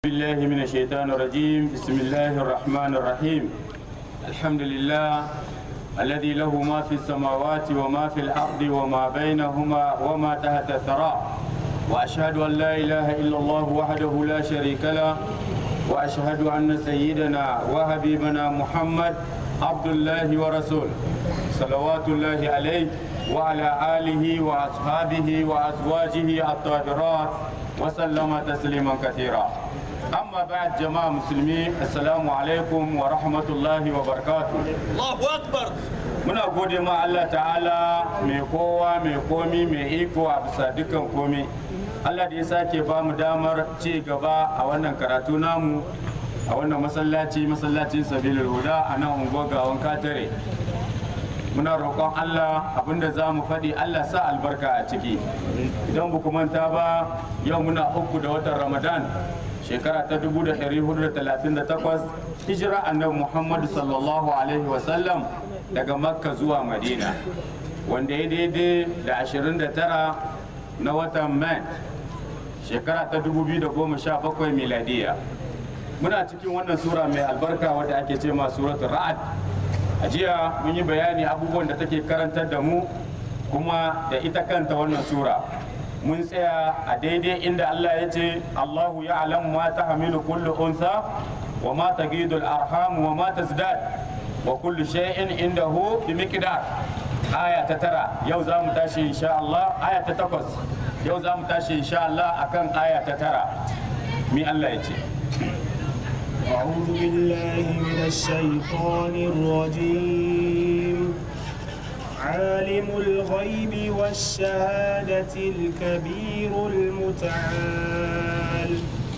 بالله من الشيطان الرجيم بسم الله الرحمن الرحيم الحمد لله الذي له ما في السماوات وما في الأرض وما بينهما وما تحت الثرى وأشهد أن لا إله إلا الله وحده لا شريك له وأشهد أن سيدنا وحبيبنا محمد عبد الله ورسوله صلوات الله عليه وعلى آله وأصحابه وأزواجه الطاهرات وسلم تسليما كثيرا أما بعد جماعة مسلمين السلام عليكم ورحمة الله وبركاته Allahu Akbar. muna gode ma Allah ta'ala mai kowa mai komi mai iko a bisa dukkan komi Allah da ya sake ba mu damar ci gaba a wannan karatu namu a wannan masallaci masallacin sabilul huda a nan unguwar gawan katare muna roƙon Allah abinda za mu faɗi Allah sa albarka a ciki idan ba ku manta ba yau muna uku da watan ramadan shekara ta 1438 hijira annabi muhammadu sallallahu alaihi wasallam daga makka zuwa madina wanda ya daidai da 29 na watan man shekara ta 2017 miladiya muna cikin wannan sura mai albarka wadda ake ce ma suratul ra'ad a jiya mun yi bayani abubuwan da take karantar da mu kuma da ita kanta wannan sura mun tsaya a daidai inda Allah ya ce Allahu ya alamu ma ta hamilu kullu unsa wa ma ta gidul arham wa ma ta zdad wa kullu shay'in indahu bi miqdar aya ta tara yau za mu tashi insha Allah aya ta takwas yau za mu tashi insha Allah akan aya ta tara mi Allah ya ce أعوذ بالله من الشيطان الرجيم عالم الغيب والشهادة الكبير المتعال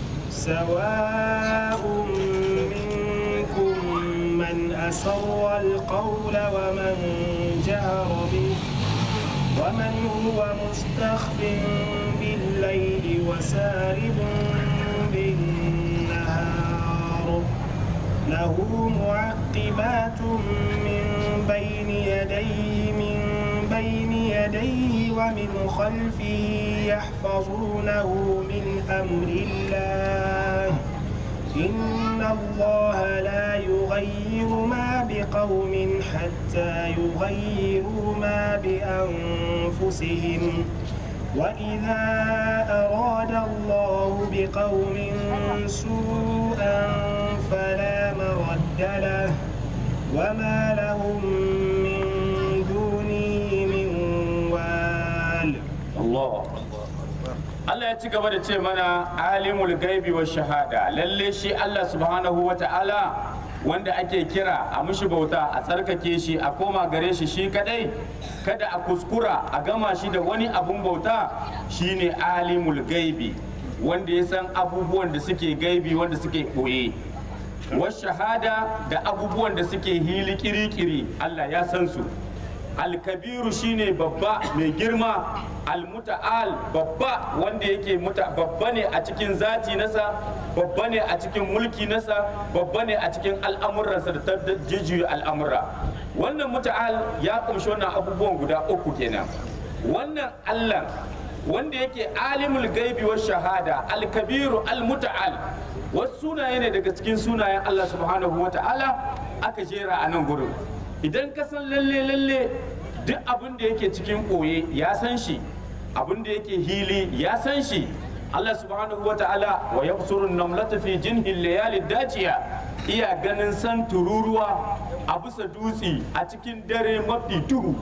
سواء منكم من أسر القول ومن جهر به ومن هو مستخف بالليل وسارب بالنهار له معقبات من بين يديه من بين يديه ومن خلفه يحفظونه من أمر الله إن الله لا يغير ما بقوم حتى يغيروا ما بأنفسهم وإذا أراد الله بقوم سوءا فلا مرد له وما لهم من دونه من وال Allah Allah ya ci gaba da ce mana alimul gaibi wa shahada lalle shi Allah subhanahu wa ta'ala wanda ake kira a mushi bauta a tsarkake shi a koma gare shi shi kadai kada a kuskura a gama shi da wani abun bauta shine alimul gaibi wanda ya san abubuwan da suke gaibi wanda suke ɓoye wa shahada da abubuwan da suke hili kiri-kiri Allah ya san su alkabiru shine babba mai girma almuta'al babba wanda yake muta babba ne a cikin zati nasa babba ne a cikin mulki nasa babba ne a cikin al'amuransa da ta jijjiyu al'amura wannan muta'al ya kumshi wannan abubuwan guda uku kenan wannan allah wanda yake alimul gaibi wa shahada alkabiru almuta'al wasu sunaye ne daga cikin sunayen allah subhanahu wa ta'ala aka jera a nan gurin idan ka san lalle lalle duk abin da yake cikin ɓoye ya san shi abin da yake hili ya san shi Allah subhanahu wa ta'ala wa yabsurun namlata fi jinhil layali dajiya iya ganin san tururuwa a bisa dutse a cikin dare mafi duhu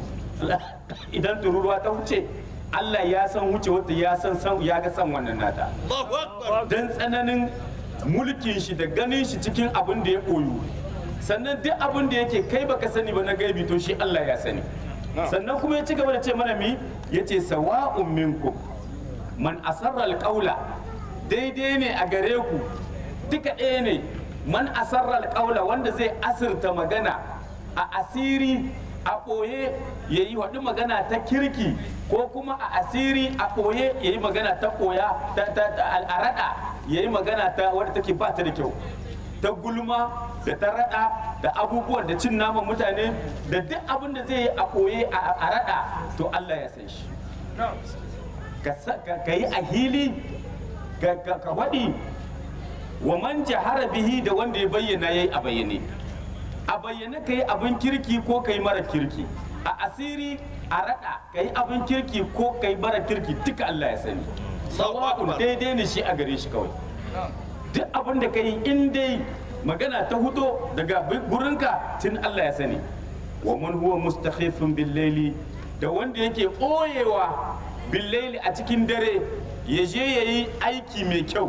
idan tururuwa ta wuce Allah ya san wuce wata ya san san ya ga san wannan nata Allahu Akbar. dan tsananin mulkin shi da ganin shi cikin abin da ya koyu sannan duk abin da yake kai baka sani ba na gaibi to shi Allah ya sani sannan kuma ya ci gaba da ce mana mi yace sawa'un minkum man asarra alqaula daidai ne a gare ku duka ɗaya ne man asarra alqaula wanda zai asirta magana a asiri a ɓoye ya yi waɗi magana ta kirki ko kuma a asiri a ɓoye ya yi magana ta ɓoya ta al'arada ya yi magana ta wadda take ba ta da kyau ta gulma da ta rada da abubuwan da cin naman mutane da duk abin da zai yi a koye a rada to Allah ya san shi ka sa- ka- ka yi a hili ka ka- ka waɗi wa man jahara bihi da wanda ya bayyana yayi a bayyane a bayyane kai abin kirki ko kai mara kirki a asiri a rada kai abin kirki ko kai mara kirki duka Allah ya sani sawa'un daidai ne shi a gare shi kawai duk abin da kai in dai magana ta hudo daga gurinka tun Allah ya sani wa man huwa mustakhifun bil layli da wanda yake ɓoyewa bil layli a cikin dare ya je yayi aiki mai kyau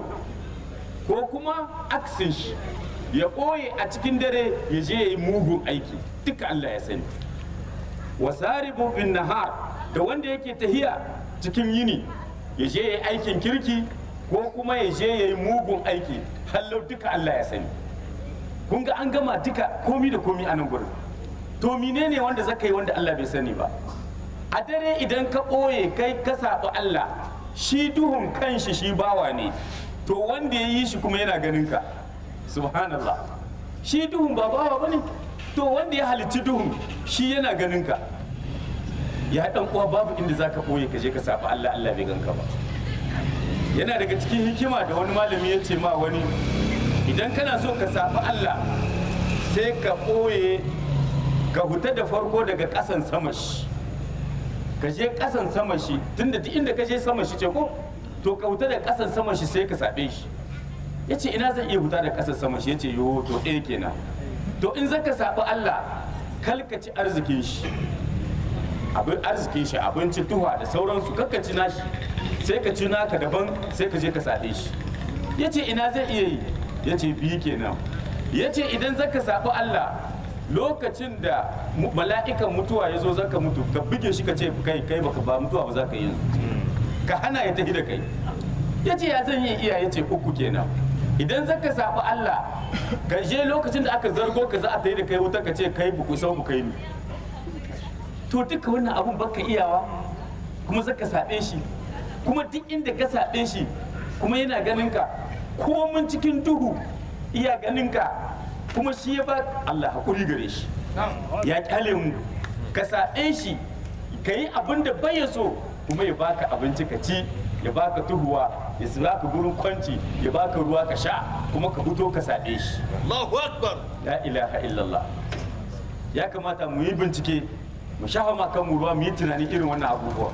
ko kuma aksin shi ya ɓoye a cikin dare ya je yayi mugun aiki duka Allah ya sani wa saribu bin nahar da wanda yake tahiya cikin yini ya je yayi aikin kirki ko kuma ya je yayi mugun aiki hallau duka Allah ya sani kun ga an gama duka komi da komi a nan gurin to menene wanda zaka yi wanda Allah bai sani ba a dare idan ka ɓoye kai ka saɓi Allah shi duhun kanshi shi bawa ne to wanda ya yi shi kuma yana ganin ka subhanallah shi duhun ba bawa bane to wanda ya halicci duhun shi yana ganin ka ya dan uwa babu inda zaka ɓoye ka je ka saɓi Allah Allah bai ganka ba yana daga cikin hikima da wani malami ya ce ma wani idan kana so ka saɓi Allah sai ka ɓoye ka huta da farko daga ƙasan sama shi ka je ƙasan sama shi tunda duk inda ka je sama shi ce ko to ka huta da ƙasan sama shi sai ka saɓe shi ya ce ina zan iya huta da ƙasan sama shi ya ce yo to ɗaya kenan to in zaka saɓi Allah kalkaci arzikin shi abin arzikin shi abinci tuha da sauransu kakka ci nashi sai ka ci naka daban sai ka je ka saɓe shi ya ce ina zai iya yi ya ce biyu kenan ya ce idan zaka saɓi Allah lokacin da mala'ikan mutuwa ya zo zaka mutu ka buge shi ka ce kai kai baka ba mutuwa ba za ka yi ka hana ya tafi da kai ya ce ya zan yi iya ya ce uku kenan idan zaka saɓi Allah ka je lokacin da aka zargo ka za a tafi da kai wuta ka ce kai buku sau bukai ni to duka wannan abun baka iyawa kuma zaka saɓe shi kuma duk inda ka saɓe shi kuma yana ganin ka komin cikin duhu iya ganin ka kuma shi ya ba Allah hakuri gare shi ya kyale mu ka saɓe shi ka yi abin da bai ya so kuma ya baka abinci ka ci ya baka tuhuwa ya baka gurin kwanci ya baka ruwa ka sha kuma ka fito ka saɓe shi Allahu Akbar. la ilaha illallah ya kamata mu yi bincike mu shafa ma kanmu ruwa mu yi tunani irin wannan abubuwa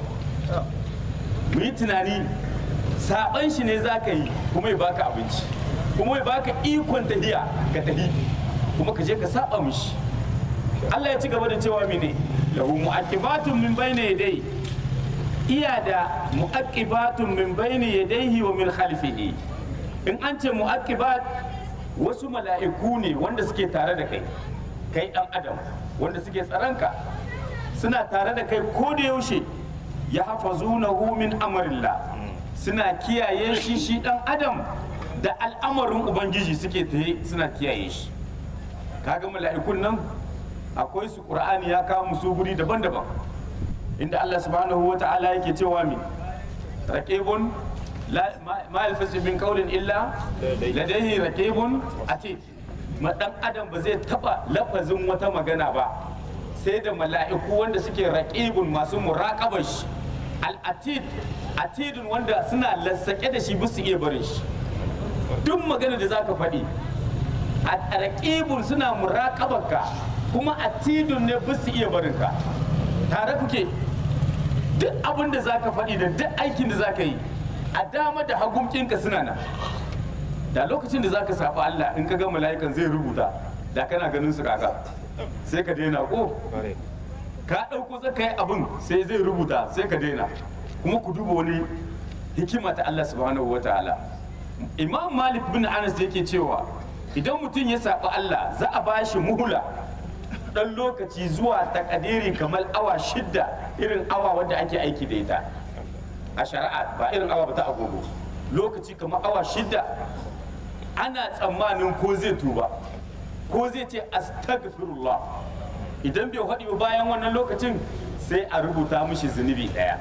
mu yi tunani saban shi ne za ka yi kuma ya baka abinci kuma ya baka ikon tahiya ka tahi kuma ka je ka saba mishi Allah ya ci gaba da cewa mene lahu mu'aqibatun min bayni yadayhi iya da mu'aqibatun min bayni yadayhi wa min khalfihi in an ce mu'aqibat wasu mala'iku ne wanda suke tare da kai kai dan adam wanda suke tsaranka suna tare da kai ko da yaushe ya hafazunahu min amrillah suna kiyaye shi shi dan adam da al'amarin ubangiji suke taye suna kiyaye shi kaga mala'ikun nan akwai su qur'ani ya kawo musu guri daban-daban inda Allah subhanahu wa ta'ala yake cewa mi raqibun la ma yalfasu min qawlin illa ladayhi raqibun atid ma dan adam ba zai taba lafazin wata magana ba sai da mala'iku wanda suke raqibun masu muraqabar shi al-atid atidun wanda suna lassake da shi bisu iya barin shi duk magana da zaka faɗi a raqibun suna muraqabarka kuma atidun ne bisu iya barin ka tare kuke duk abin da zaka faɗi da duk aikin da zaka yi a dama da hagumkinka suna nan da lokacin da zaka saba Allah in ka ga mala'ikan zai rubuta da kana ganin su kaga sai ka daina ko ka ɗauko zaka yi abin sai zai rubuta sai ka daina kuma ku duba wani hikima ta Allah subhanahu wataala Imam Malik bin Anas yake cewa idan mutum ya saba Allah za a bashi muhula dan lokaci zuwa takadiri kamar awa shidda irin awa wadda ake aiki da ita a shari'a ba irin awa ba ta agogo lokaci kamar awa shidda ana tsammanin ko zai tuba ko zai ce astaghfirullah idan bai haɗi ba bayan wannan lokacin sai a rubuta mishi zunubi ɗaya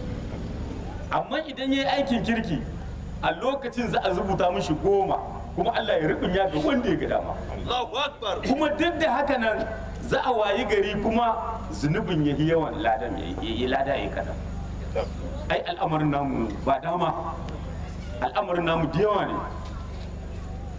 amma idan ya yi aikin kirki a lokacin za a rubuta mishi goma kuma Allah ya rubunya ga wanda ya ga dama Allahu Akbar. kuma duk da haka nan za a wayi gari kuma zunubin ya yi yawan ladan ya yi lada ya yi kaɗan ai al'amarin namu ba dama al'amarin namu da yawa ne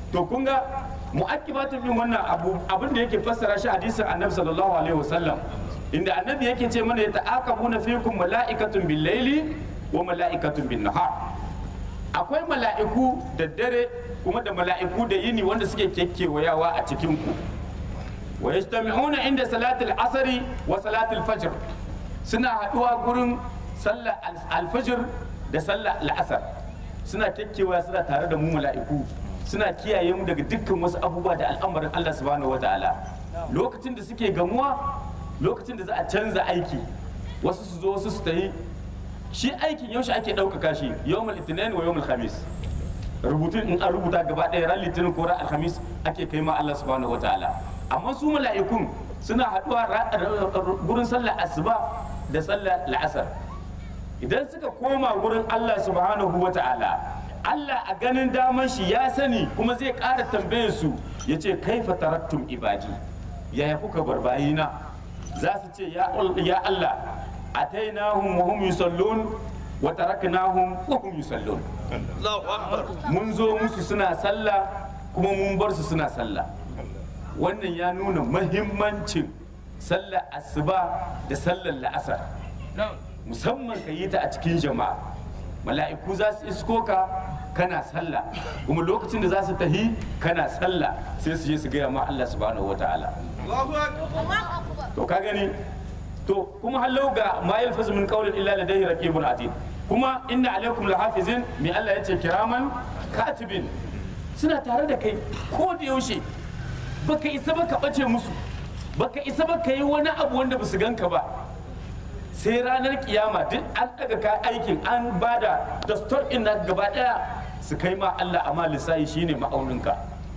to kun ga mu'aqibatun bin wannan abu abin da yake fassara shi hadisin annabi sallallahu alaihi wasallam inda annabi yake ce mana ya ta'aqabuna fikum mala'ikatun bil laili wa mala'ikatun bin nahar akwai mala'iku da dare kuma da mala'iku da yini wanda suke kekkewayawa a cikin ku wa yajtami'una inda salatul asri wa salatul fajr suna haduwa gurin sallar alfajir da sallar al'asar suna kekkewaya suna tare da mu mala'iku suna kiyaye mu daga dukkan wasu abubuwa da al'amarin Allah subhanahu wataala lokacin da suke gamuwa lokacin da za a canza aiki wasu su zo wasu su tayi shi aikin yaushe ake ɗaukaka shi yawmul itinin wa yawmul khamis rubutun in an rubuta gaba ɗaya ran litinin ko ran alhamis ake kai ma Allah subhanahu wataala amma su mala'ikun suna haɗuwa gurin sallar asuba da sallar la'asar idan suka koma gurin Allah subhanahu wataala Allah a ganin daman shi ya sani kuma zai ƙara tambayar su ya ce kaifa taraktum ibadi yaya kuka bar bayina za su ce ya Allah atainahum wa hum yusallun wa taraknahum wa hum yusallun Allahu akbar mun zo musu suna sallah kuma mun bar su suna sallah wannan ya nuna mahimmancin sallar asuba da sallar la'asar musamman ka yi ta a cikin jama'a mala'iku za su isko ka kana sallah kuma lokacin da za su tahi kana sallah sai su je su gaya ma Allah subhanahu wataala Allahu akbar to ka gani to kuma hallau ga ma yalfazu min qawlin illa ladayhi raqibun atid kuma inna alaikum lahafizin mai Allah yace kiraman katibin suna tare da kai ko da yaushe baka isa ba ka bace musu baka isa ba ka yi wani abu wanda basu ganka ba sai ranar kiyama duk an daga ka aikin an bada dastor din na gaba daya su kai ma Allah amma lissahi shine ma'auninka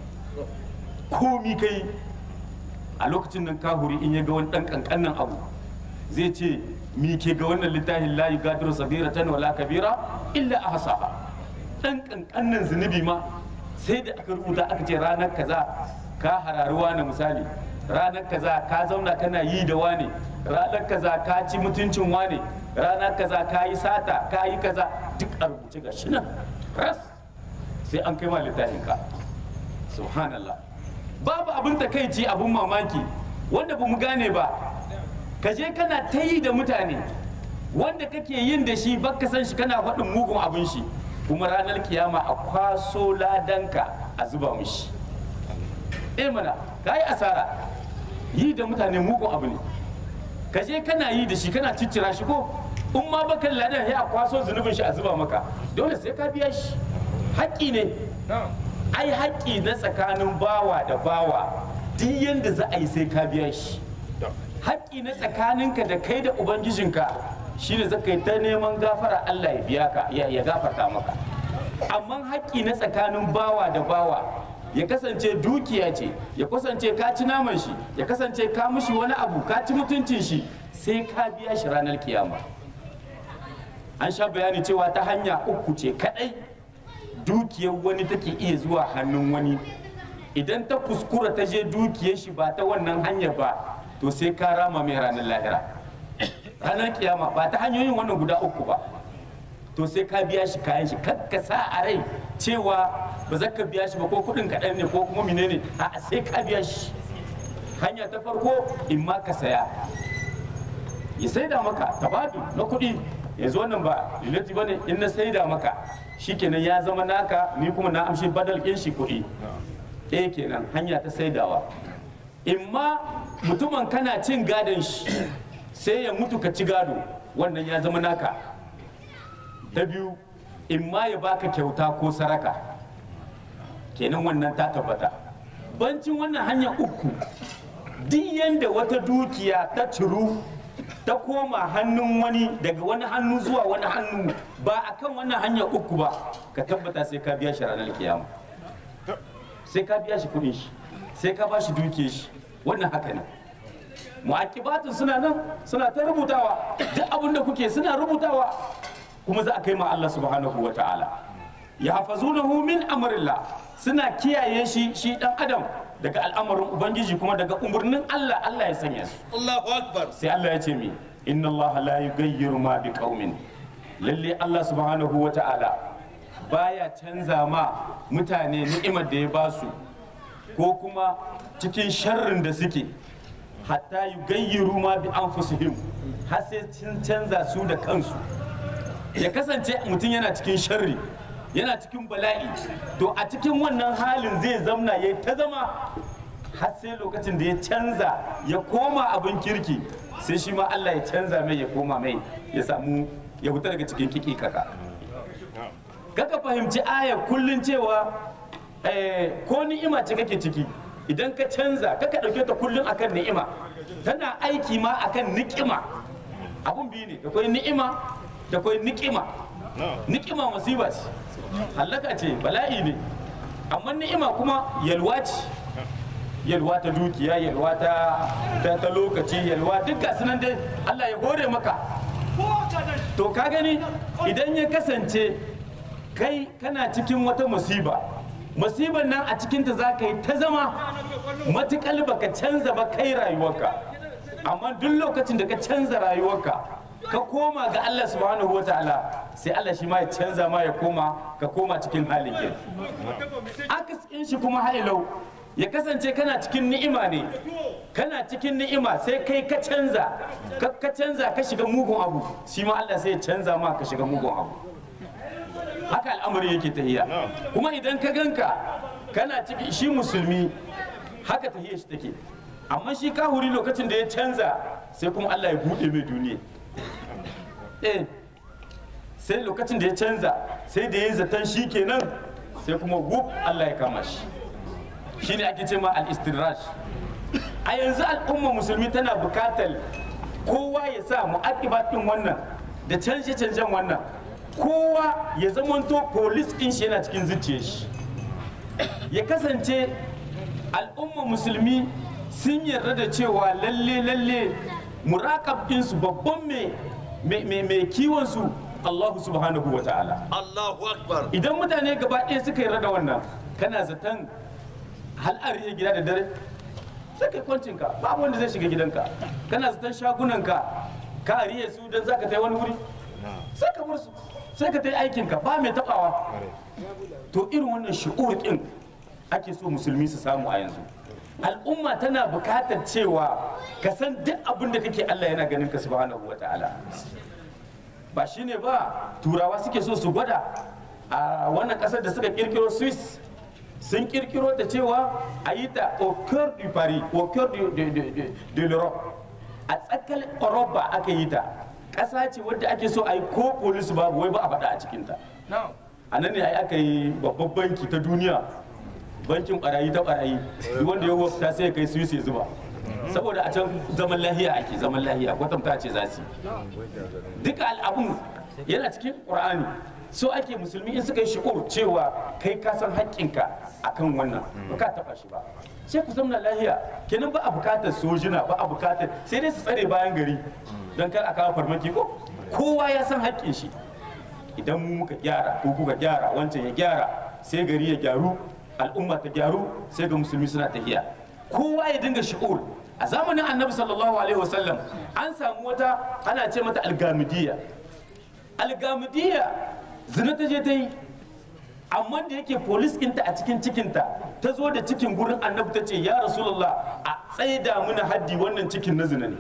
komi kai a lokacin nan kahuri in ya ga wani dan kankanin abu zai ce mi ke ga wannan littafin la yugadiru sabiratan wala kabira illa ahsaha dan kankanin zunubi ma sai da aka rubuta aka ce ranar kaza ka harari wani misali ranar kaza ka zauna kana yi da wani ranar kaza ka ci mutuncin wani ranar kaza ka yi sata ka yi kaza duk a rubuce ga shi nan ras sai an kai ma littafin ka subhanallah babu abin takaici abin mamaki wanda ba mu gane ba ka je kana ta yi da mutane wanda kake yin da shi baka san shi kana faɗin mugun abin shi kuma ranar kiyama a kwaso ladanka a zuba mishi eh mana ka yi asara yi da mutane mugun abu ne ka je kana yi da shi kana ciccira shi ko in ma baka ladan ya kwaso zunubin shi a zuba maka dole sai ka biya shi haƙƙi ne ai haƙƙi na tsakanin bawa da bawa duk yanda za a yi sai ka biya shi haƙƙi na tsakaninka da kai da ubangijinka shine za ka yi ta neman gafara Allah ya biya ka ya ya gafarta maka amma haƙƙi na tsakanin bawa da bawa ya kasance dukiya ce ya kasance ka ci naman shi ya kasance ka mushi wani abu ka ci mutuncin shi sai ka biya shi ranar kiyama an sha bayani cewa ta hanya uku ce kadai dukiyar wani take iya zuwa hannun wani idan ta kuskura ta je dukiyar shi ba ta wannan hanyar ba to sai ka rama mai ranar lahira ranar kiyama ba ta hanyoyin wannan guda uku ba to sai ka biya shi kayan shi kakka sa a rai cewa ba za ka biya shi ba ko kudin kaɗan ne ko kuma menene a sai ka biya shi hanya ta farko in ma ka saya ya saida maka tabadu na kuɗi yanzu wannan ba lilati bane in na saida maka shikenan ya zama naka ni kuma na amshi badal ɗin shi kuɗi ɗaya kenan hanya ta saidawa in ma mutumin kana cin gadon shi sai ya mutu ka ci gado wannan ya zama naka ta biyu in ma ya baka kyauta ko saraka kenan wannan ta tabbata bancin wannan hanya uku duk yanda wata dukiya ta ciru ta koma hannun wani daga wani hannu zuwa wani hannu ba a kan wannan hanya uku ba ka tabbata sai ka biya shi ranar kiyama sai ka biya shi kudin shi sai ka ba shi duke shi wannan haka ne mu'akibatun suna nan suna ta rubutawa duk abin da kuke suna rubutawa kuma za a kai ma Allah subhanahu wa ta'ala ya hafazunahu min amrillah suna kiyaye shi shi dan adam daga al'amarin ubangiji kuma daga umarnin Allah Allah ya sanya su Allahu akbar sai Allah ya ce mi inna Allah la yughayyiru ma bi qaumin lalle Allah subhanahu wa ta'ala baya canza ma mutane ni'imar da ya ba su ko kuma cikin sharrin da suke hatta yi gayyaru ma bi anfusihim har sai sun canza su da kansu ya kasance mutum yana cikin sharri yana cikin bala'i to a cikin wannan halin zai zamna ya ta zama har sai lokacin da ya canza ya koma abin kirki sai shi ma Allah ya canza mai ya koma mai ya samu ya fita daga cikin kiki kaka kaka fahimci aya kullun cewa eh, ko ni'ima ce kake ciki idan ka canza kaka ɗauke ta kullun akan ni'ima tana aiki ma akan ni'ima abun biyu ne da kwai ni'ima da kwai ni'ima ni'ima musiba ce hallaka ce bala'i ne amma ni'ima kuma yalwa ce yalwa ta dukiya yalwa ta ta, ta lokaci yalwa duk gasu nan dai Allah ya hore maka to ka gani idan ya kasance kai kana cikin wata musiba musibar nan a cikinta za ka yi ta zama matuƙal baka canza ba kai rayuwarka amma duk lokacin da ka canza rayuwarka ka koma ga Allah subhanahu wa ta'ala sai Allah shi ma ya canza ma ya koma ka koma cikin halin ke akasin shi kuma hailau ya kasance kana cikin ni'ima ne kana cikin ni'ima sai kai ka canza ka ka canza ka shiga mugun abu shi ma Allah sai ya canza ma ka shiga mugun abu haka al'amari yake tahiya kuma idan ka ganka kana ciki shi musulmi haka tahiya shi take amma shi kahuri lokacin da ya canza sai kuma Allah ya buɗe mai duniya eh sai lokacin da ya canza sai da ya zaton shi kenan sai kuma wuf Allah ya kama shi shine ake ce ma al-istiraj a yanzu al'umma musulmi tana bukatar kowa ya sa mu'aqibatin wannan da canje-canjen wannan kowa ya zamanto polis ɗin shi yana cikin zuciyar shi ya kasance al'umma musulmi sun yarda da cewa lalle lalle muraƙab ɗinsu babban mai kiwon su Allah subhanahu wa ta'ala Allahu Akbar. idan mutane gaba ɗaya suka yarda da wannan kana zaton hal'ar ya gida da dare sai kai kwancinka babu wanda zai shiga gidanka kana zaton shagunanka ka ariye su don zaka tai wani wuri sai ka bar su sai ka tai aikinka ba mai tabawa to irin wannan shi'ur ɗin ake so musulmi su samu a yanzu al'umma tana bukatar cewa ka san duk abin da kake Allah yana ganin ka subhanahu wa ta'ala ba shine ba turawa suke so su gwada a wannan kasar da suka kirkiro swiss sun kirkiro da cewa a yi ta au cœur du paris au cœur de, de, de, de, de l'europe a tsakar europa aka yi ta ƙasa ce wadda ake so a yi ko polis babu wai ba a faɗa a cikinta a nan ne ai aka yi babban banki ta duniya bankin barayi ta barayi duk wanda ya wafta sai ya kai swiss ya zuba saboda a can zaman lahiya ake zaman lahiya kwatanta ce za su yi duka al'abun yana cikin qur'ani so ake musulmi in suka yi shi'ur cewa kai ka san haƙƙinka akan wannan ba ka taɓa shi ba sai ku zamna lahiya kenan ba a bukatar sojina ba a bukatar sai dai su tsare bayan gari don kar a kawo farmaki ko kowa ya san haƙƙin shi idan mu muka gyara ko kuka gyara wancan ya gyara sai gari ya gyaru al'umma ta gyaru sai ga musulmi suna tafiya kowa ya dinga shi'ur a zamanin annabi sallallahu alaihi wasallam an samu wata ana ce mata algamidiyya algamidiyya zina ta je ta yi amma da yake polis ɗinta a cikin cikinta ta zo da cikin gurin annabi ta ce ya rasulullah a tsaida muna haddi wannan cikin na zina ne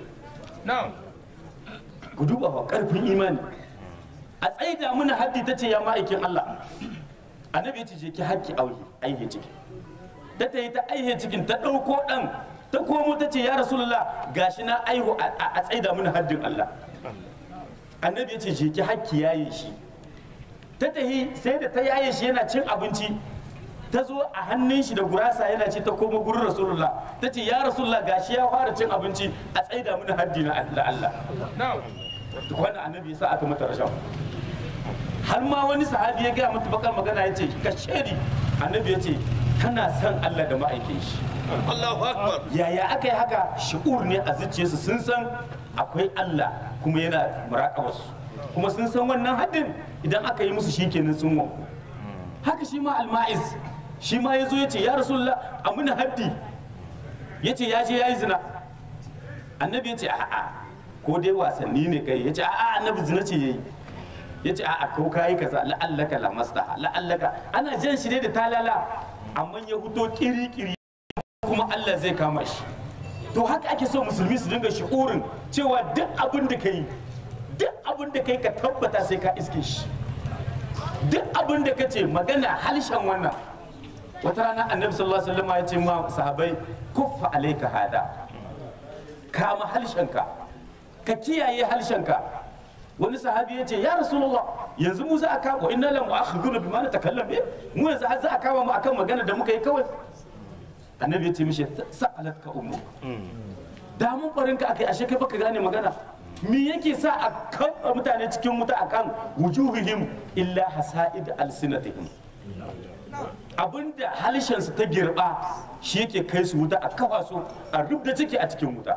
ku duba fa karfin imani a tsaida muna haddi ta ce ya ma'aikin allah annabi ya ce je ki haƙƙi auhi aihe ciki ta ta yi ta aihe cikin ta ɗauko ɗan ta komo ta ce ya rasulullah gashi na aihu a tsaida muna haddin allah annabi ya ce je ki haƙƙi yaye shi ta tahi sai da ta yaye shi yana cin abinci ta zo a hannun shi da gurasa yana ci ta koma gurin rasulullah ta ce ya rasulullah gashi ya fara cin abinci a tsaida mini haddi na Allah wannan annabi ya sa aka mata rashawa har ma wani sahabi ya gaya mata bakar magana ya ce ka shedi annabi ya ce tana son Allah da ma'aikin shi Allahu Akbar. yaya aka yi haka shi'ur ne a zuciyarsu sun san akwai Allah kuma yana muraƙabarsu kuma sun san wannan haddin idan aka yi musu shikenan sun wanku haka shi ma alma'iz shi ma ya zo ya ce ya rasulullah a muna haddi ya ce ya je ya yi zina annabi ya ce a'a ko dai wasanni ne kai ya ce a'a annabi zina ce ya yi ya ce a'a ko kayi kaza la'allaka la maslaha la'allaka ana jan shi ne da talala amma ya huto kiri-kiri kuma Allah zai kama shi to haka ake so musulmi su dinga shi'urin cewa duk abin da kai duk abin da kai ka tabbata sai ka iske shi duk abin da ka ce magana halshen wannan wata rana annabi sallallahu alaihi wasallam ya ce ma sahabbai kuffa alayka hada kama halshenka ka kiyaye halshenka wani sahabi ya ce ya rasulullah yanzu mu za a kama inna la mu'akhiduna bima natakallam bi mu yanzu har za a kama mu akan magana da muka yi kawai annabi ya ce mishi sa'alatka ummu da mun barin ka akai ashe kai baka gane magana me yake sa a kafa mutane cikin wuta akan wujuhihim illa hasaid alsinatihim abinda halishansu ta girba shi yake kai su wuta a kafa su a rubda ciki a cikin wuta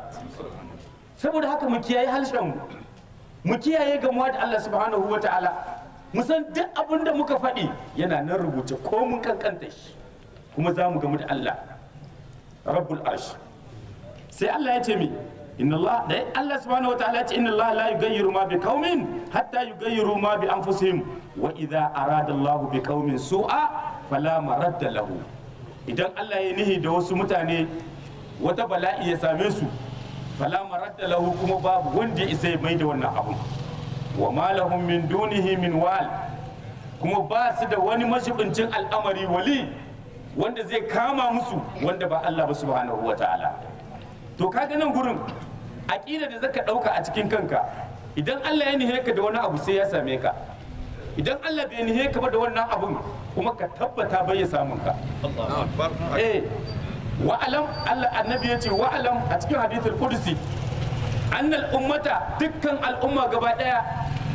saboda haka mu kiyaye halishan mu mu kiyaye gamuwa da Allah subhanahu wa ta'ala mu san duk abin da muka faɗi yana nan rubuce ko mun kankanta shi kuma za mu gamu da Allah rabbul arsh sai Allah ya ce mi inna Allah da Allah subhanahu wa ta'ala ya ce inna Allah la yughayyiru ma bi qaumin hatta yughayyiru ma bi anfusihim wa idza arada Allah bi qaumin su'a fala maradda lahu idan Allah ya nihi da wasu mutane wata bala'i ya same su fala maradda lahu kuma babu wanda ya isa ya mai da wannan abun wa ma lahum min dunihi min wal kuma ba su da wani mashibincin al'amari wali wanda zai kama musu wanda ba Allah ba subhanahu wa ta'ala to kaga nan gurin aqida da zaka dauka a cikin kanka idan Allah ya nihe ka da wani abu sai ya same ka idan Allah bai nihe ka ba da wannan abun kuma ka tabbata bai ya samun ka الله أكبر eh wa'alam Allah annabi ya ce wa'alam a cikin hadithul qudsi annal ummata dukkan al'umma gaba daya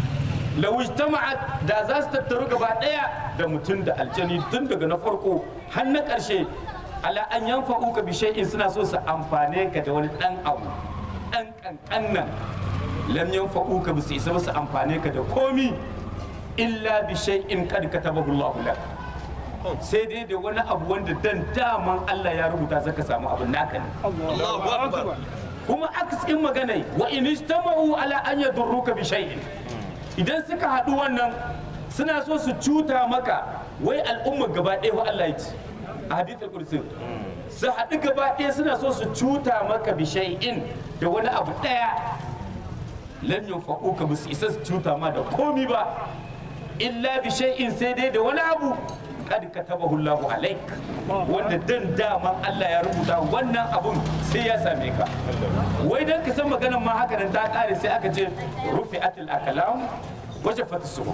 law ijtama'at da za su tattaru gaba daya da mutum da aljani tun daga na farko har na karshe ala an yanfa'uka bi shay'in suna so su amfane ka da wani dan abu dan kankan nan lam yanfa'uka bi su isa ba su amfane ka da komi illa bi shay'in qad katabahu Allahu lak sai dai da wani abu wanda dan daman Allah ya rubuta zaka samu abin naka ne الله أكبر kuma aksin magana wa in ijtama'u ala an yadurruka bi shay'in idan suka haɗu wannan suna so su cuta maka wai al'umma gaba ɗaya wa Allah ya ce a hadithul kursi su haɗu gaba ɗaya suna so su cuta maka bi shay'in da wani abu ɗaya lan yanfa'uka ba su isa su cuta ma da komi ba illa bi shay'in sai dai da wani abu kad katabahu Allahu alaik wanda dan daman Allah ya rubuta wannan abun sai ya same ka wai dan ka san maganar ma haka nan ta kare sai aka ce rufi'atul akalam wajafat suhuf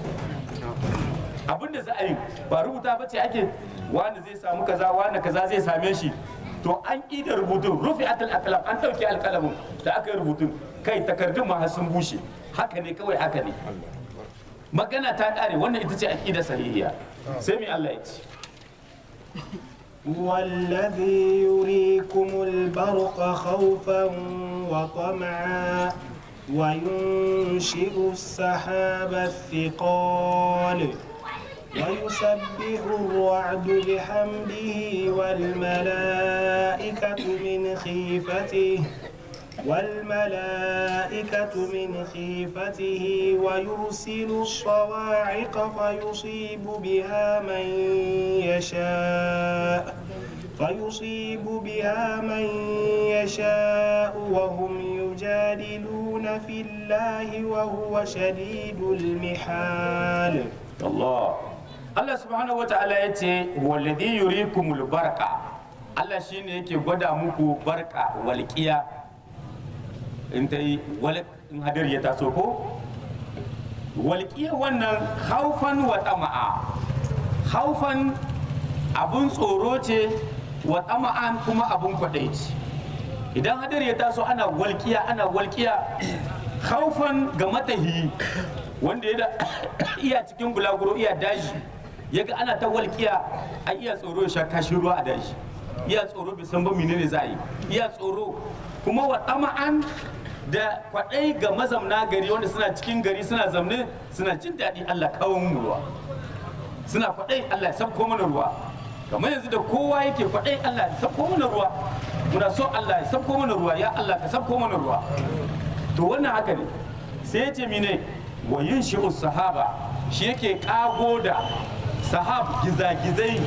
abin da za a yi ba rubuta ba ce ake wani zai samu kaza wani kaza zai same shi to an ƙi da rubutun rufi'atul akalam an ɗauki alƙalamin da aka yi rubutun kai takardun ma har sun bushe haka ne kawai haka ne magana ta ƙare wannan ita ce aƙida sahihiya sai mai Allah ya ce هو الذي يريكم البرق خوفا وطمعا وينشئ السحاب الثقال ويسبح الرعد بحمده والملائكة من خيفته والملائكة من خيفته ويرسل الصواعق فيصيب بها من يشاء فيصيب بها من يشاء وهم يجادلون في الله وهو شديد المحال Allah Allah subhanahu wata'ala ya ce walladhi yurikumul barqa Allah shine yake gwada muku barka walqiya in ta yi walq in hadir ya taso ko walqiya wannan haufan wa tama'a haufan abun tsoro ce wa tama'an kuma abun kwadai ce idan hadir ya taso ana walqiya ana walqiya haufan ga matahi wanda ya da iya cikin bulaguro iya daji ya ga ana ta walƙiya a iya tsoro ya sha kashin ruwa a daji iya tsoro bai san ba menene za a yi iya tsoro kuma wa tama'an da kwaɗai ga mazamna gari wanda suna cikin gari suna zamne suna jin daɗi Allah kawo mu ruwa suna kwaɗai Allah ya sabko mana ruwa kamar yanzu da kowa yake kwaɗai Allah ya sabko mana ruwa muna so Allah ya sabko mana ruwa ya Allah ka sabko mana ruwa to wannan haka ne sai ya ce mine wa yin sahaba shi yake kago da sahab gizagizai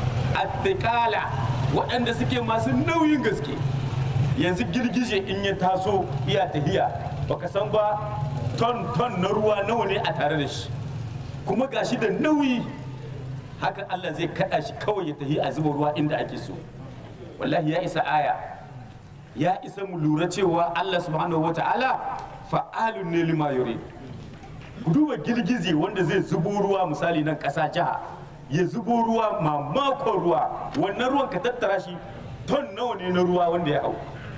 attikala waɗanda suke masu nauyin gaske yanzu girgije in ya taso iya tahiya baka san ba ton ton na ruwa nawa ne a tare da shi kuma gashi da nauyi haka Allah zai kada shi kawai ya tahi a zuba ruwa inda ake so wallahi ya isa aya ya isa mu lura cewa Allah subhanahu wata'ala fa'alun ne lima yurid ku duba girgize wanda zai zubo ruwa misali nan ƙasa jiha ya zubo ruwa mamakon ruwa wannan ruwan ka tattara shi ton nawa ne na ruwa wanda ya hau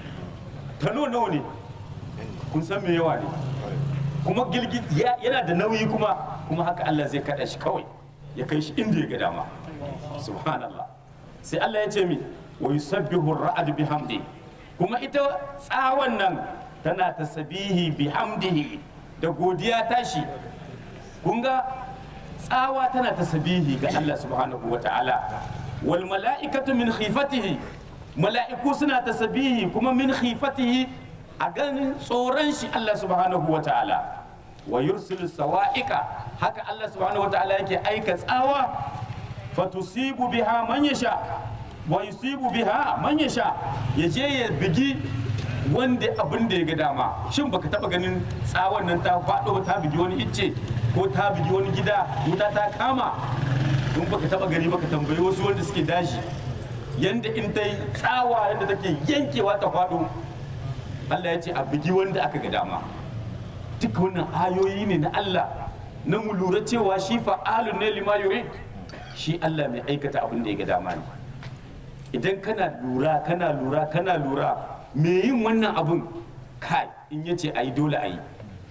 tano nawa ne kun san me yawa ne kuma girgiz yana da nauyi kuma kuma haka Allah zai kada shi kawai ya kai shi inda ya ga dama subhanallah sai Allah ya ce mi wa yusabbihu ar-ra'd bihamdi kuma ita tsawon nan tana tasbihi bihamdihi da godiya tashi kun ga tsawa tana tasbihi ga Allah subhanahu wa ta'ala wal mala'ikatu min khifatihi mala'iku suna tasbihi kuma min khifatihi a ganin tsoron shi Allah subhanahu wa ta'ala wa yursilu sawa'ika haka Allah subhanahu wa ta'ala yake aika tsawa fatusibu biha man yasha wa yusibu biha man yasha yaje ya bigi wanda abin da ya ga dama shin baka taba ganin tsawon nan ta faɗo ta bigi wani icce ko ta bigi wani gida wuta ta kama in baka taba gani baka tambayi wasu wanda suke dashi yanda in ta yi tsawa yanda take yankewa ta faɗo Allah ya ce a bigi wanda aka ga dama duk wannan ayoyi ne na Allah na mu lura cewa shi fa'alun ne lima yurid shi Allah mai aikata abin da ya ga dama ne idan kana lura kana lura kana lura me yin wannan abun kai in yace ayi dole ayi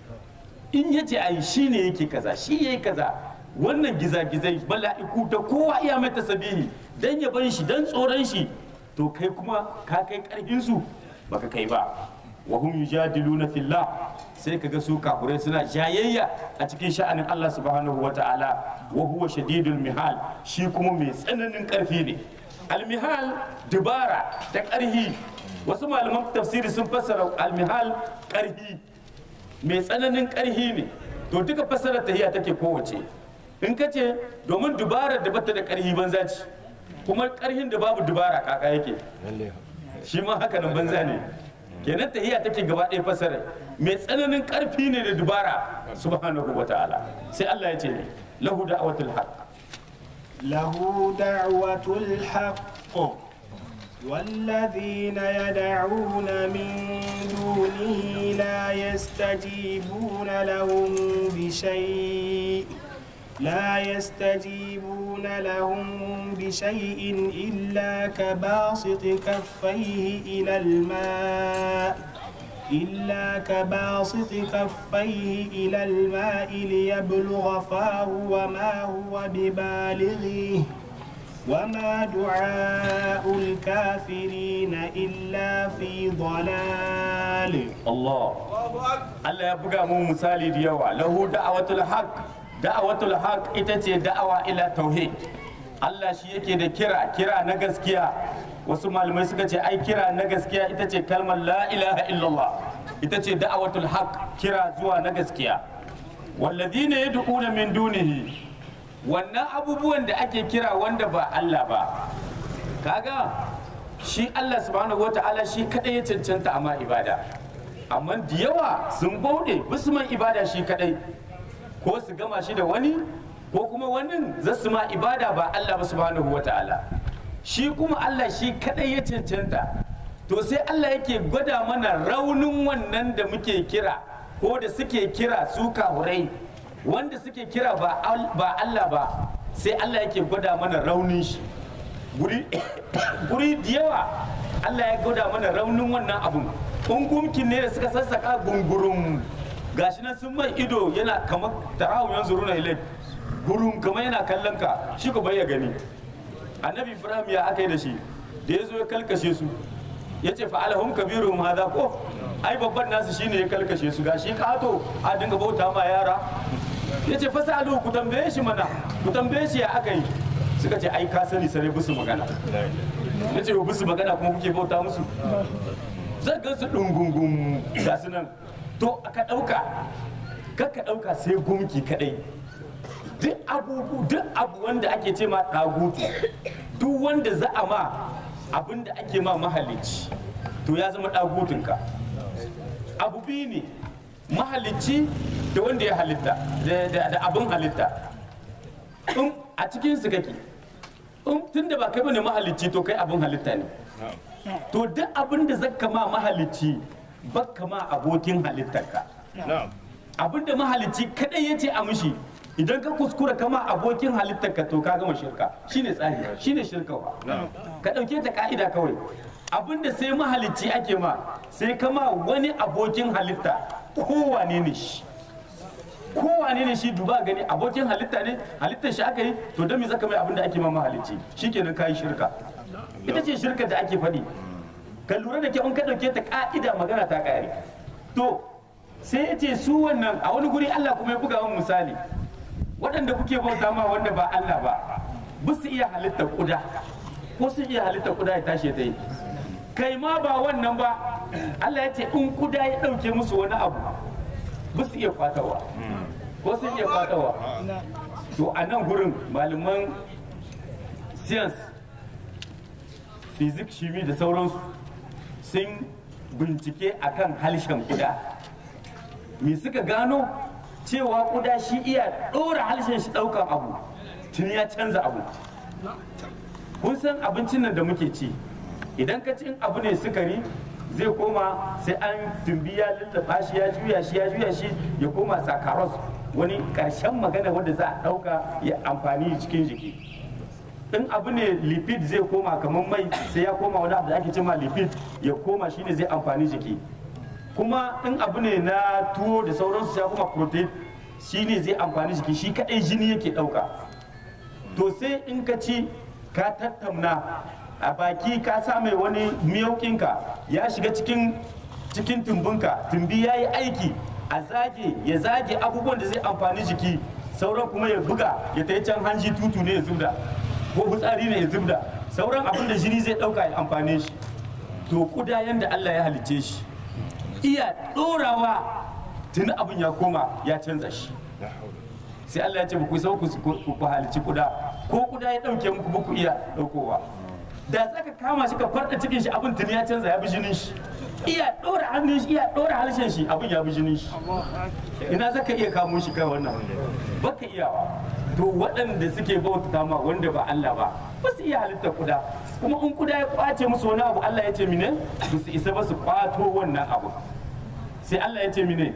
in yace ayi shine yake kaza shi yayi kaza wannan gizagizai mala'iku da kowa iya mai tasabihi dan ya ban shi dan tsoron shi to kai kuma ka kai karfin su baka kai ba wa hum yujadiluna fillah sai kaga su kafurai suna jayayya a cikin sha'anin Allah subhanahu wata'ala wa huwa shadidul mihal shi kuma mai tsananin karfi ne almihal dubara da karhi wasu malaman tafsiri sun fassara almihal karhi mai tsananin karhi ne to duka fassarar tahiya take kowace in ka ce domin dubarar da bata da karhi banza ce kuma karhin da babu dubara kaka yake shi ma haka nan banza ne kenan tahiya take gaba ɗaya fassarar mai tsananin karfi ne da dubara subhanahu wa ta'ala sai Allah ya ce ne lahu da'watul haqq له دعوة الحق والذين يدعون من دونه لا يستجيبون لهم بشيء لا يستجيبون لهم بشيء إلا كباسط كفيه إلى الماء إلا كباسط كفيه إلى الماء ليبلغ فاه وما هو ببالغه وما دعاء الكافرين إلا في ضلال Allah Allah ya buga mu misali da yawa lahu da'awatul haq da'awatul haq ita ce da'awa ila tauhid Allah shi yake da kira kira na gaskiya wasu malamai suka ce ai kira na gaskiya ita ce kalmar la ilaha illallah ita ce da'awatul haq kira zuwa na gaskiya walladhina yad'una min dunihi wannan abubuwan da ake kira wanda ba Allah ba kaga shi Allah subhanahu wata'ala shi kadai ya cancanta amma ibada amma da yawa sun bauɗe bisu man ibada shi kadai ko su gama shi da wani ko kuma wani za su ma ibada ba Allah ba subhanahu wata'ala shi kuma Allah shi kadai ya cancanta to sai Allah yake gwada mana raunin wannan da muke kira ko da suke kira su kahurai wanda suke kira ba al- ba Allah ba sai Allah yake gwada mana raunin shi guri guri da yawa Allah ya gwada mana raunin wannan abun in gumkin ne da suka sassaka gungurum gashi nan sun mai ido yana kamar tarawun yanzu runa ilai gurum kamar yana kallon ka shi ko bai ya gani annabi ibrahim ya aka yi da shi da ya zo ya kalkashe su ya ce fa'alahum kabiruhum hadha ko ai babban nasu shine ya kalkashe su gashi kato a dinga bauta ma yara ya ce fasalu ku tambaye shi mana ku tambaye shi ya aka yi suka ce ai ka sani sare busu magana ya ce busu magana kuma kuke bauta musu zan gan su dungungun ga su nan to ka ɗauka kar ka ɗauka sai gunki kaɗai duk abubu duk abu wanda ake ce ma ɗagutu duk wanda za a ma abin da ake ma mahalicci to ya zama ɗagutunka abu biyu ne mahalicci da wanda ya halitta da- da da abin halitta in a cikin su kake in tun da ba kai bane mahalicci to kai abin halitta ne to duk abin da zaka ma mahalicci baka ma abokin halittarka na'am abin da mahalicci kadai ya ce a mushi idan ka kuskura kama abokin halittarka to ka gama shirka shine tsari shine shirkawa ka ɗauke ta ka'ida kawai abin da sai mahalicci ake ma sai kama wani abokin halitta kowane ne shi kowane ne shi duba gani abokin halitta ne halittar shi aka yi to don me zaka mai abin da ake ma mahalicci shikenan kayi shirka ita ce shirka da ake faɗi ka lura da kyau in ka ɗauke ta ka'ida magana ta ƙare to sai ya ce su wannan a wani guri Allah kuma ya buga min misali waɗanda kuke bauta ma wanda ba Allah ba ba su iya halitta kuda ko sun iya halitta kuda ya tashi ta yi kai ma ba wannan ba Allah ya ce in kuda ya ɗauke musu wani abu ba su iya kwatawa ko sun iya kwatawa to a nan gurin malaman science physics shimi da sauransu sun bincike akan halshen kuda me suka gano cewa kuda shi iya ɗora halshen shi ɗaukan abu tun ya canza abu kun san abincin nan da muke ci idan ka cin abu ne sukari zai koma sai an tumbi ya lullaba shi ya juya shi ya juya shi ya koma sakaros wani ƙarshen magana wanda za a ɗauka ya amfani cikin jiki in abu ne lipid zai koma kamar mai sai ya koma wani abu da ake cema lipid ya koma shine zai amfani jiki kuma in abu ne na tuwo da sauransu sai ya koma protein shine zai amfani jiki shi kadai jini yake dauka to sai in ka ci ka tattauna a baki ka sa mai wani miyaukinka ya shiga cikin cikin tumbinka tumbi ya yi aiki a zage ya zage abubuwan da zai amfani jiki sauran kuma ya buga ya ta can hanji tutu ne ya zubda ko fitsari ne ya zubda sauran abin da jini zai dauka ya amfane shi to kuda yanda Allah ya halicce shi iya dorawa tuni abin ya koma ya canza shi sai Allah ya ce ku sau ku halicci kuda ko kuda ya dauke muku ba ku iya daukowa da zaka kama shi ka farda cikin shi abin tuni ya canza ya bi jinin shi iya dora hannun shi iya dora harshen shi abin ya bi jinin shi ina zaka iya kamo shi kai wannan baka iyawa to waɗanda suke bauta ma wanda ba Allah ba ba su iya halitta kuda kuma in kuda ya kwace musu wani abu Allah ya ce mine ba su isa ba su kwato wannan abu sai Allah ya ce mine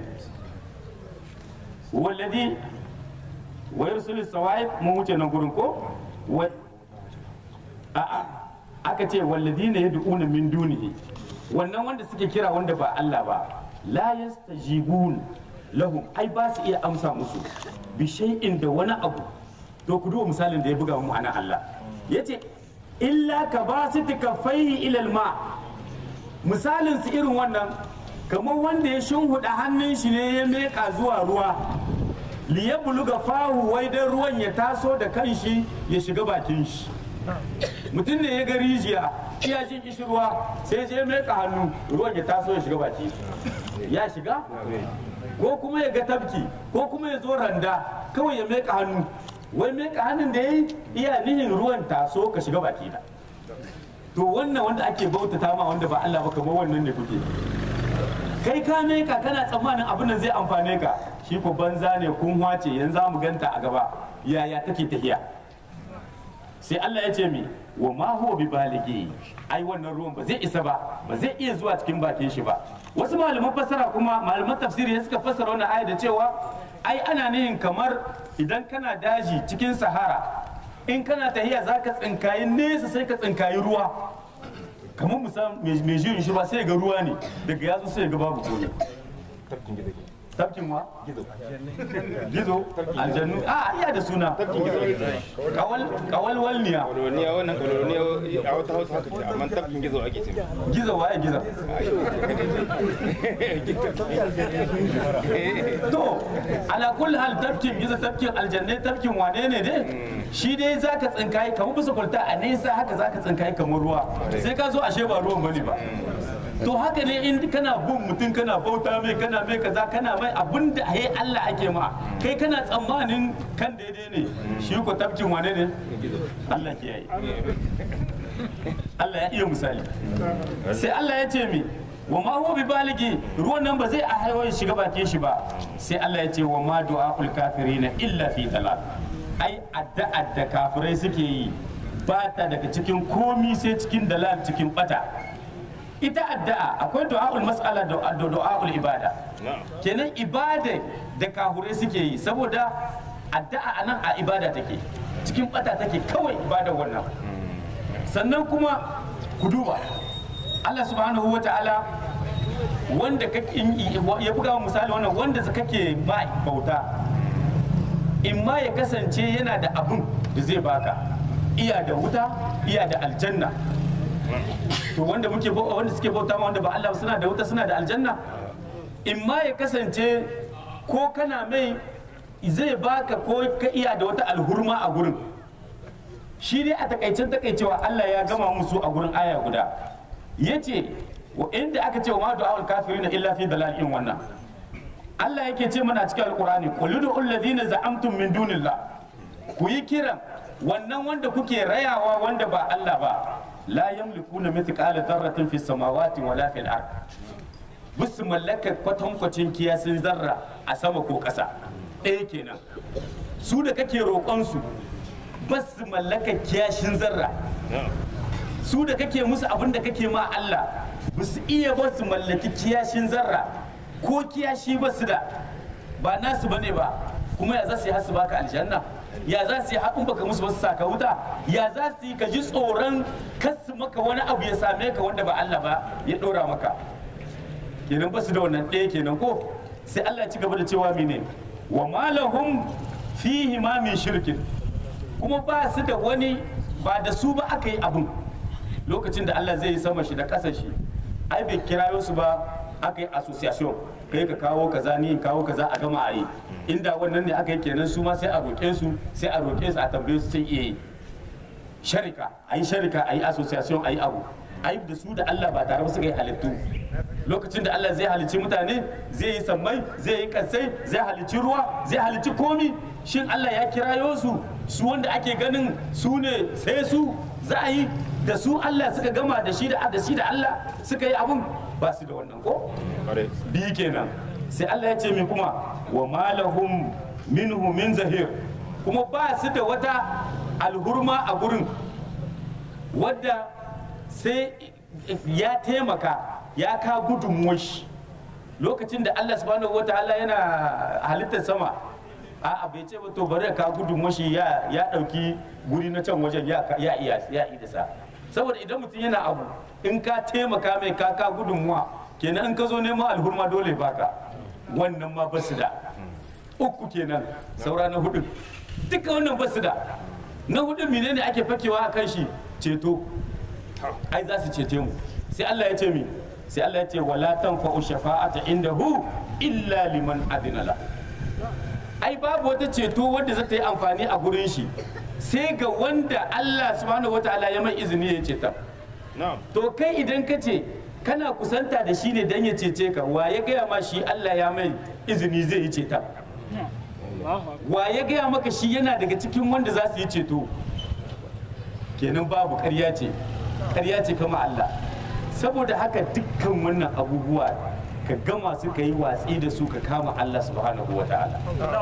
wallazi wa yursilu sawaib mun wuce nan gurin ko wa a'a aka ce walladina yad'una min dunihi wannan wanda suke kira wanda ba Allah ba la yastajibun lahum ai ba su iya amsa musu bi shay'in da wani abu to ku duba misalin da ya buga mu ana Allah yace illa ka basiti kaffaihi ila alma misalin su irin wannan kamar wanda ya shunhuda hannun shi ne ya meka zuwa ruwa liya buluga fahu wai dan ruwan ya taso da kanshi ya shiga bakin shi mutum ne ya ga rijiya iya jin kishirwa sai je meka hannu ruwan ya taso ya shiga baki ya shiga ko kuma ya ga tafki ko kuma ya zo randa kawai ya meka hannu wai meka hannun da ya yi iya nihin ruwan taso ka shiga baki na to wannan wanda ake bautata ma wanda ba Allah ba kamar wannan ne kuke kai ka meka kana tsammanin abin da zai amfane ka shi ko banza ne kun wace yanzu za mu ganta a gaba yaya take tahiya sai Allah ya ce mi wa ma huwa bi baligi ai wannan ruwan ba zai isa ba ba zai iya zuwa cikin bakin shi ba wasu malaman fassara kuma malaman tafsiri suka fassara wannan aya da cewa ai ana nihin kamar idan kana daji cikin sahara in kana tahiya zaka tsinkayi nesa sai ka tsinkayi ruwa kamar misal mai jirin shi ba sai ga ruwa ne daga yatsu sai ga babu komai tafkin wa gizo aljannu a iya da suna kawal kawal walniya koloniya wannan koloniya a wata hausa haka ce amma tafkin gizo ake ce gizo waye gizo to ala kulli hal tafkin gizo tafkin aljannai tafkin wane ne dai shi dai zaka tsinkaye kamar bisa kwalta a nesa haka zaka tsinkaye kamar ruwa sai ka zo ashe ba ruwan bane ba to haka ne in kana bin mutum kana bauta mai kana mai kaza kana mai abin da ai Allah ake ma kai kana tsammanin kan daidai ne shi ko tafkin wane ne Allah ke yi Allah ya iya misali sai Allah ya ce mi wa ma huwa bi baligi ruwan nan ba zai a haihuwa ya shiga bakin shi ba sai Allah ya ce wa ma du'aul kafirina illa fi dalal ai addu'ar da kafirai suke yi ba ta daga cikin komi sai cikin dalal cikin bata ita addu'a akwai du'aul mas'ala da da du'aul ibada kenan ibada da kafirai suke yi saboda addu'a anan a ibada take cikin bata take kawai ibada wannan sannan kuma ku duba Allah subhanahu wa ta'ala wanda kake ya buga misali wannan wanda kake ma bauta in ma ya kasance yana da abun da zai baka iya da wuta iya da aljanna to wanda muke bau- wanda suke bauta ma wanda ba Allah ba suna da wuta suna da aljanna in ma ya kasance ko kana mai zai baka ko ka iya da wata alhurma a gurin shi dai a takaicen takaicewa Allah ya gama musu a gurin aya guda yace wa inda aka ce wa ma du'aul kafirina illa fi dalalin wannan Allah yake ce mana cikin alqur'ani qul ud'u alladhina za'amtum min dunillah ku yi kiran wannan wanda kuke rayawa wanda ba Allah ba la yamlikuna mithqala dharratin fis samawati wala fil ard bisu mallaka kwatankwacin kiyasin zarra a sama ko ƙasa ɗaya kenan su da kake roƙonsu ba su mallaka kiyashin zarra su da kake musu abin da kake ma Allah ba su iya ba su mallaki kiyashin zarra ko kiyashi ba su da ba nasu bane ba kuma ya za su yi hasu baka aljanna ya za su yi haƙun baka musu basu saka wuta ya za su yi ka ji tsoron kasu maka wani abu ya same ka wanda ba Allah ba ya ɗora maka kenan ba su da wannan ɗaya kenan ko sai Allah ya ci gaba da cewa mene wa malahum fihi ma min shirkin kuma ba su da wani ba da su ba aka yi abun lokacin da Allah zai yi sama shi da ƙasa shi ai bai kirayo su ba aka yi association kai ka kawo kaza ni in kawo kaza a gama a yi inda wannan ne aka yi kenan su ma sai a roƙe su sai a roƙe su a tambaye su sai iya yi sharika a yi sharika a yi association a yi abu a yi da su da Allah ba tare ba suka yi halittu lokacin da Allah zai halicci mutane zai yi sammai zai yi kasai zai halicci ruwa zai halicci komi shin Allah ya kirayo su su wanda ake ganin su ne sai su za a yi da su Allah suka gama da shi da da shi da Allah suka yi abun ba su da wannan ko biyu kenan sai Allah ya ce min kuma wa malahum minhu min zahir kuma ba su da wata alhurma a gurin wadda sai ya taimaka ya ka gudunmuwar shi lokacin da Allah subhanahu wataala yana halittar sama a bai ce ba to bari ka gudunmuwar shi ya ya dauki guri na can wajen ya ya iya ya idasa saboda idan mutum yana abu in ka taimaka mai ka ka gudunmuwa kenan in ka zo neman alhurma dole baka wannan ma basu da uku kenan saura na hudu duka wannan basu da na hudu menene ake fakewa a kan shi ceto ai za su cece mu sai Allah ya ce mi sai Allah ya ce wala tanfa'u shafa'ata indahu illa liman adina la ai babu wata ceto wanda za ta yi amfani a gurin shi sai ga wanda Allah subhanahu wataala ya mai izini ya ceta to kai idan ka ce kana kusanta da shi ne dan ya cece ka wa ya gaya ma shi Allah ya mai izini zai yi ceta wa ya gaya maka shi yana daga cikin wanda za su yi ceto kenan babu ƙarya ce ƙarya ce kama Allah saboda haka dukkan wannan abubuwa ka gama su ka yi watsi da su ka kama Allah subhanahu wa ta'ala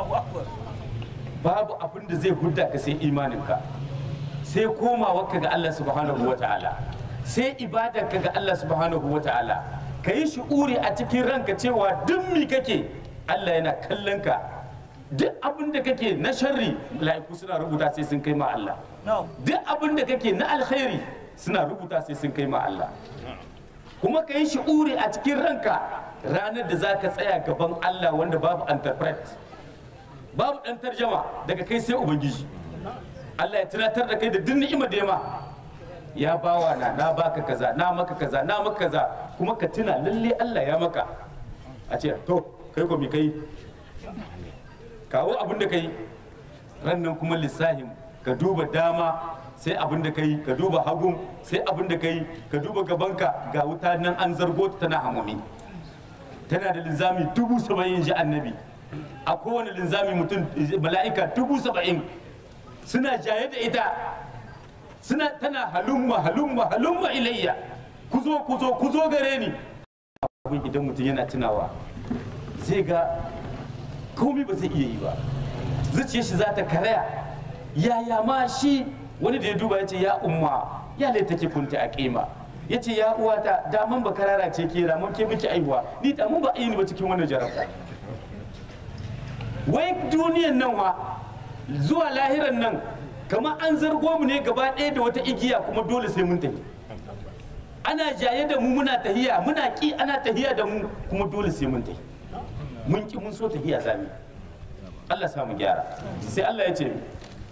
babu abin da zai hudda ka sai imaninka sai komawarka ga Allah subhanahu wa ta'ala sai ibadarka ga Allah subhanahu wa ta'ala ka yi shi'uri a cikin ranka cewa duk mi kake Allah yana kallon ka duk abin da kake na sharri mala'iku suna rubuta sai sun kai ma Allah duk abin da kake na alkhairi suna rubuta sai sun kai ma Allah kuma ka yi shi'uri a cikin ranka ranar da za ka tsaya gaban Allah wanda babu interpret babu ɗan tarjama daga kai sai ubangiji Allah ya tunatar da kai da duk ni'ima da yama ya bawa na na baka kaza na maka kaza na maka kaza kuma ka tuna lalle Allah ya maka a ce to kai ko me kai kawo abin da kai rannan kuma lissahin ka duba dama sai abin da kai ka duba hagun sai abin da kai ka duba gabanka ga wuta nan an zargo ta tana hamami tana da linzami dubu saba'in ji annabi a kowane linzami mutum mala'ika dubu saba'in suna jaye da ita suna tana halumma halumma halumma ilayya ku zo ku zo ku zo gare ni abin idan mutum yana tunawa zai ga komai ba zai iya yi ba zuciyar shi za ta karaya yaya ma shi wani da ya duba ya ce ya umma ya lai take kunta a kima ya ce ya uwata daman ba karara ce ke ramon ke miki aihuwa ni damun ba a yi ni ba cikin wannan jarabta wai duniyan nan wa zuwa lahiran nan kamar an zargo mu ne gaba ɗaya da wata igiya kuma dole sai mun tafi ana jaye da mu muna tahiya muna ki ana tahiya da mu kuma dole sai mun tafi mun ki mun so tahiya zami Allah sa mu gyara sai Allah ya ce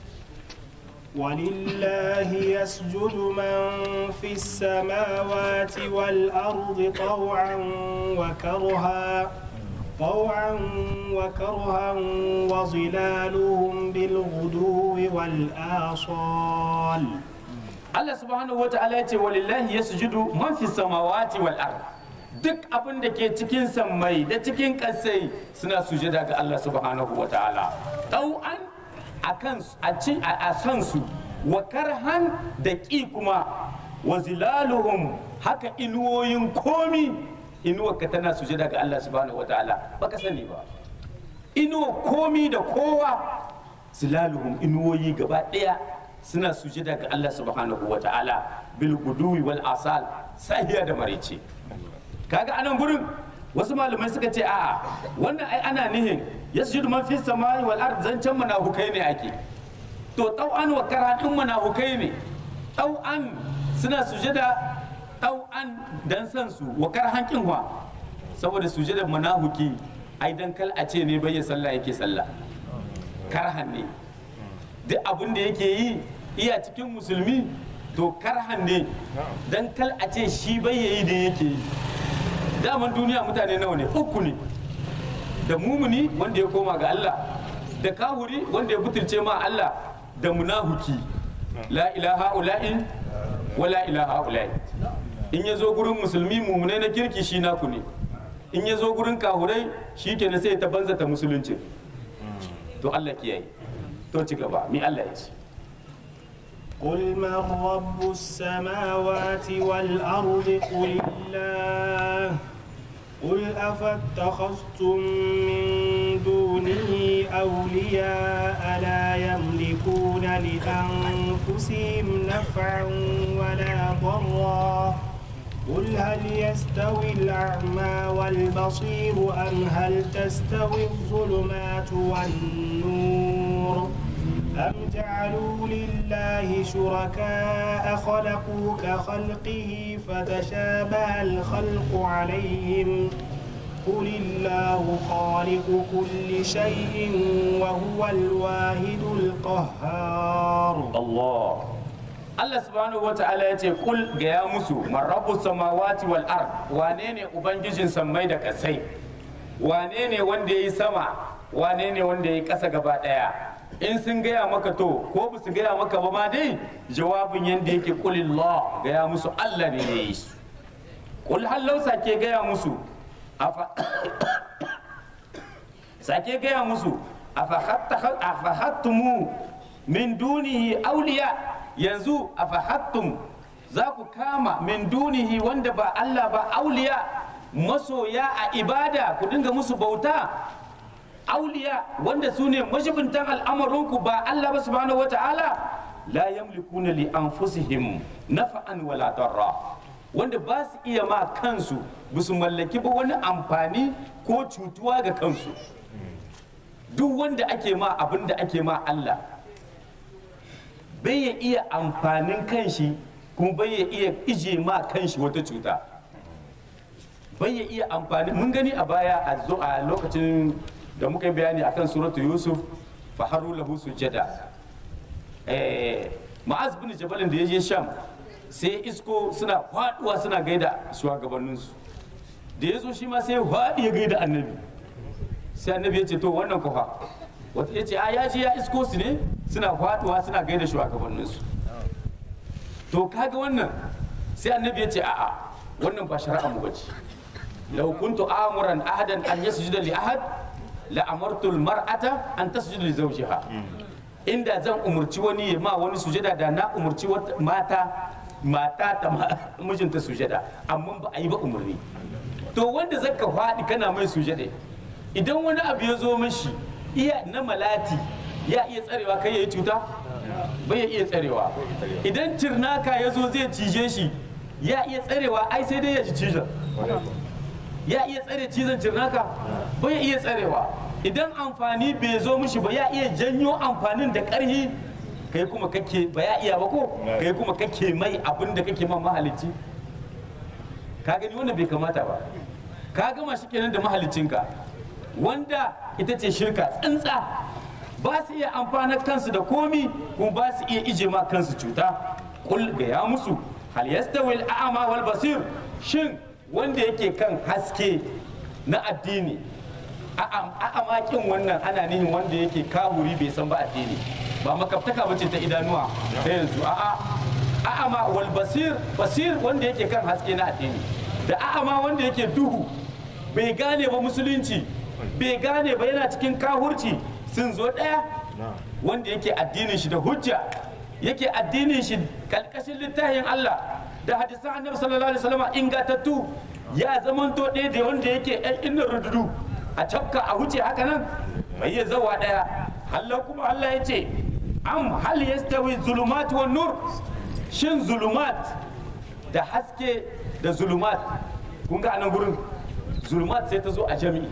ولله يسجد من في السماوات والأرض طوعا وكرها طوعا وكرها وظلالهم بالغدو والآصال Allah subhanahu wata'ala ya ce walillahi yasjudu man fi samawati wal ard duk abin da ke cikin sammai da cikin kasai suna sujada ga Allah subhanahu wata'ala tau'an akan a ci a san su wa karhan da ƙi kuma wa zilaluhum haka inuwoyin komi inuwarka tana sujada ga Allah subhanahu wata'ala baka sani ba inuwa komi da kowa zilaluhum inuwoyi gaba ɗaya suna sujada ga Allah subhanahu wa ta'ala bil guduwi wal asal sahiya da marice kaga anan gurin wasu malamai suka ce a'a wannan ai ana nihin yasjudu man fis samai wal ard zancan munafukai ne ake to tau'an wa karatun munafukai ne tau'an suna sujada tau'an dan san su wa karhan kinwa saboda sujada munafuki ai dan kal a ce ne bai sallah yake sallah karhan ne duk abin da yake yi iya cikin musulmi to karhan ne dan kal a ce shi bai yayi da yake yi daman duniya mutane nawa ne uku ne da mumuni wanda ya koma ga Allah da kahuri wanda ya butulce ma Allah da munahuki la ilaha ula'i wa la ilaha ula'i in ya zo gurin musulmi mumunai na kirki shi naku ne in ya zo gurin kahurai shi ke sai ta banza ta musulunci to Allah kiyaye to ci gaba mi Allah ya ce قل من رب السماوات والأرض قل الله قل أفاتخذتم من دونه أولياء لا يملكون لأنفسهم نفعا ولا ضرا قل هل يستوي الأعمى والبصير أم هل تستوي الظلمات والنور أم جعلوا لله شركاء خلقوا كخلقه فتشابه الخلق عليهم قل الله خالق كل شيء وهو الواحد القهار Allah Allah subhanahu wa ta'ala ya ce kul gaya musu man rabbu samawati wal ard wane ne ubangijin sammai da kasai wane ne wanda ya yi sama wane ne wanda ya yi ƙasa gaba ɗaya in sun gaya maka to ko ba su gaya maka ba ma dai jawabin yadda yake kulillah gaya musu Allah ne ya yi su kul hallau sake gaya musu afa sake gaya musu afa hattumu min dunihi auliya yanzu afahattum za ku kama min dunihi wanda ba Allah ba auliya masoya a ibada ku dinga musu bauta auliya wanda su ne mashibintan al'amarinku ba Allah ba subhanahu wata'ala la yamlikuna li anfusihim nafa'an wala darra wanda ba su iya ma kansu ba su mallaki ba wani amfani ko cutuwa ga kansu duk wanda ake ma abin da ake ma Allah bai ya iya amfanin kanshi kuma bai ya iya ije ma kanshi wata cuta bai ya iya amfani mun gani a baya a zo a lokacin da muka yi bayani akan suratu yusuf fa haru lahu sujada eh ma'az bin jabalin da ya je sham sai isko suna faduwa suna gaida shugabanninsu da ya zo shi ma sai faɗi ya gaida annabi sai annabi ya ce to wannan kufa wata ya ce a ya je ya isko su ne suna faduwa suna gaida shugabanninsu to kaga wannan sai annabi ya ce a'a wannan ba shari'a mu bace law kuntu amuran ahadan an yasjuda li ahad la amartu al mar'ata an tasjuda li zawjiha inda zan umurci wani ya ma wani sujada da na umurci wata mata mata ta ma mijinta sujada amma ba a yi ba umurni to wanda zaka faɗi kana mai sujada idan wani abu ya zo mishi iya na malati ya iya tsarewa kai ya yi cuta bai iya tsarewa idan cirnaka ya zo zai cije shi ya iya tsarewa ai sai dai ya ji cizon ya iya tsare cizon cirnaka bai iya tsarewa idan amfani bai zo mishi ba ya iya janyo amfanin da ƙarhi kai kuma kake ba ya iya ba ko kai kuma kake mai abin da kake ma mahalicci ka gani wannan bai kamata ba ka gama shi kenan da mahalicinka wanda ita ce shirka tsintsa ba su iya amfanar kansu da komi kuma ba su iya ije ma kansu cuta kul ga ya musu hal yastawi al-a'ma wal basir shin wanda yake kan haske na addini a'ama kin wannan ana nihin wanda yake kahuri bai san ba addini ba makaftaka bace ta idanuwa ta yanzu a'a a'ama wal basir basir wanda yake kan haske na addini da a'ama wanda yake duhu bai gane ba musulunci bai gane ba yana cikin kahurci sun zo ɗaya wanda yake addinin shi da hujja yake addinin shi kalkashin littafin Allah da hadisan annabi sallallahu alaihi wasallam ingatattu ya zamanto ɗaya da wanda yake ɗan inna rududu a cafka a huce haka nan bai ya zawa ɗaya Allah kuma Allah ya ce am hal yastawi zulumat wan nur shin zulumat da haske da zulumat kun ga anan gurin zulumat sai ta zo a jami'i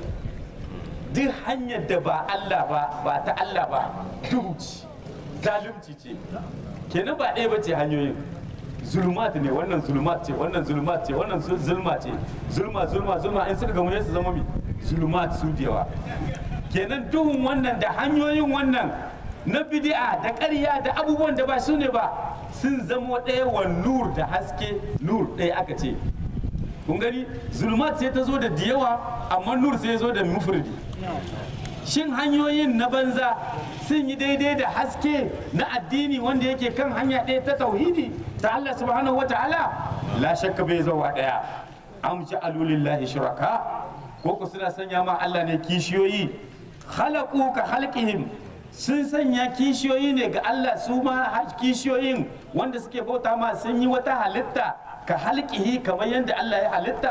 duk hanyar da ba Allah ba ba ta Allah ba duhu ce zalunci ce kenan ba ɗaya ba ce hanyoyin zulmat ne wannan zulmat ce wannan zulmat ce wannan zulma ce zulma zulma zulma in suka gamu ne su zama mi zulmat su da yawa kenan duhun wannan da hanyoyin wannan na bid'a da ƙarya da abubuwan da ba su ne ba sun zamo ɗaya wa nur da haske nur ɗaya aka ce kun gani zulmat sai ta zo da diyawa amma nur sai ya zo da mufridi shin hanyoyin na banza sun yi daidai da haske na addini wanda yake kan hanya ɗaya ta tauhidi ta Allah subhanahu wata'ala la shakka bai zauwa ɗaya am ja'alu lillahi shuraka ko ku suna sanya ma Allah ne kishiyoyi khalaqu ka khalqihim sun sanya kishiyoyi ne ga Allah su ma kishiyoyin wanda suke bauta ma sun yi wata halitta ka halqihi kamar yadda Allah ya halitta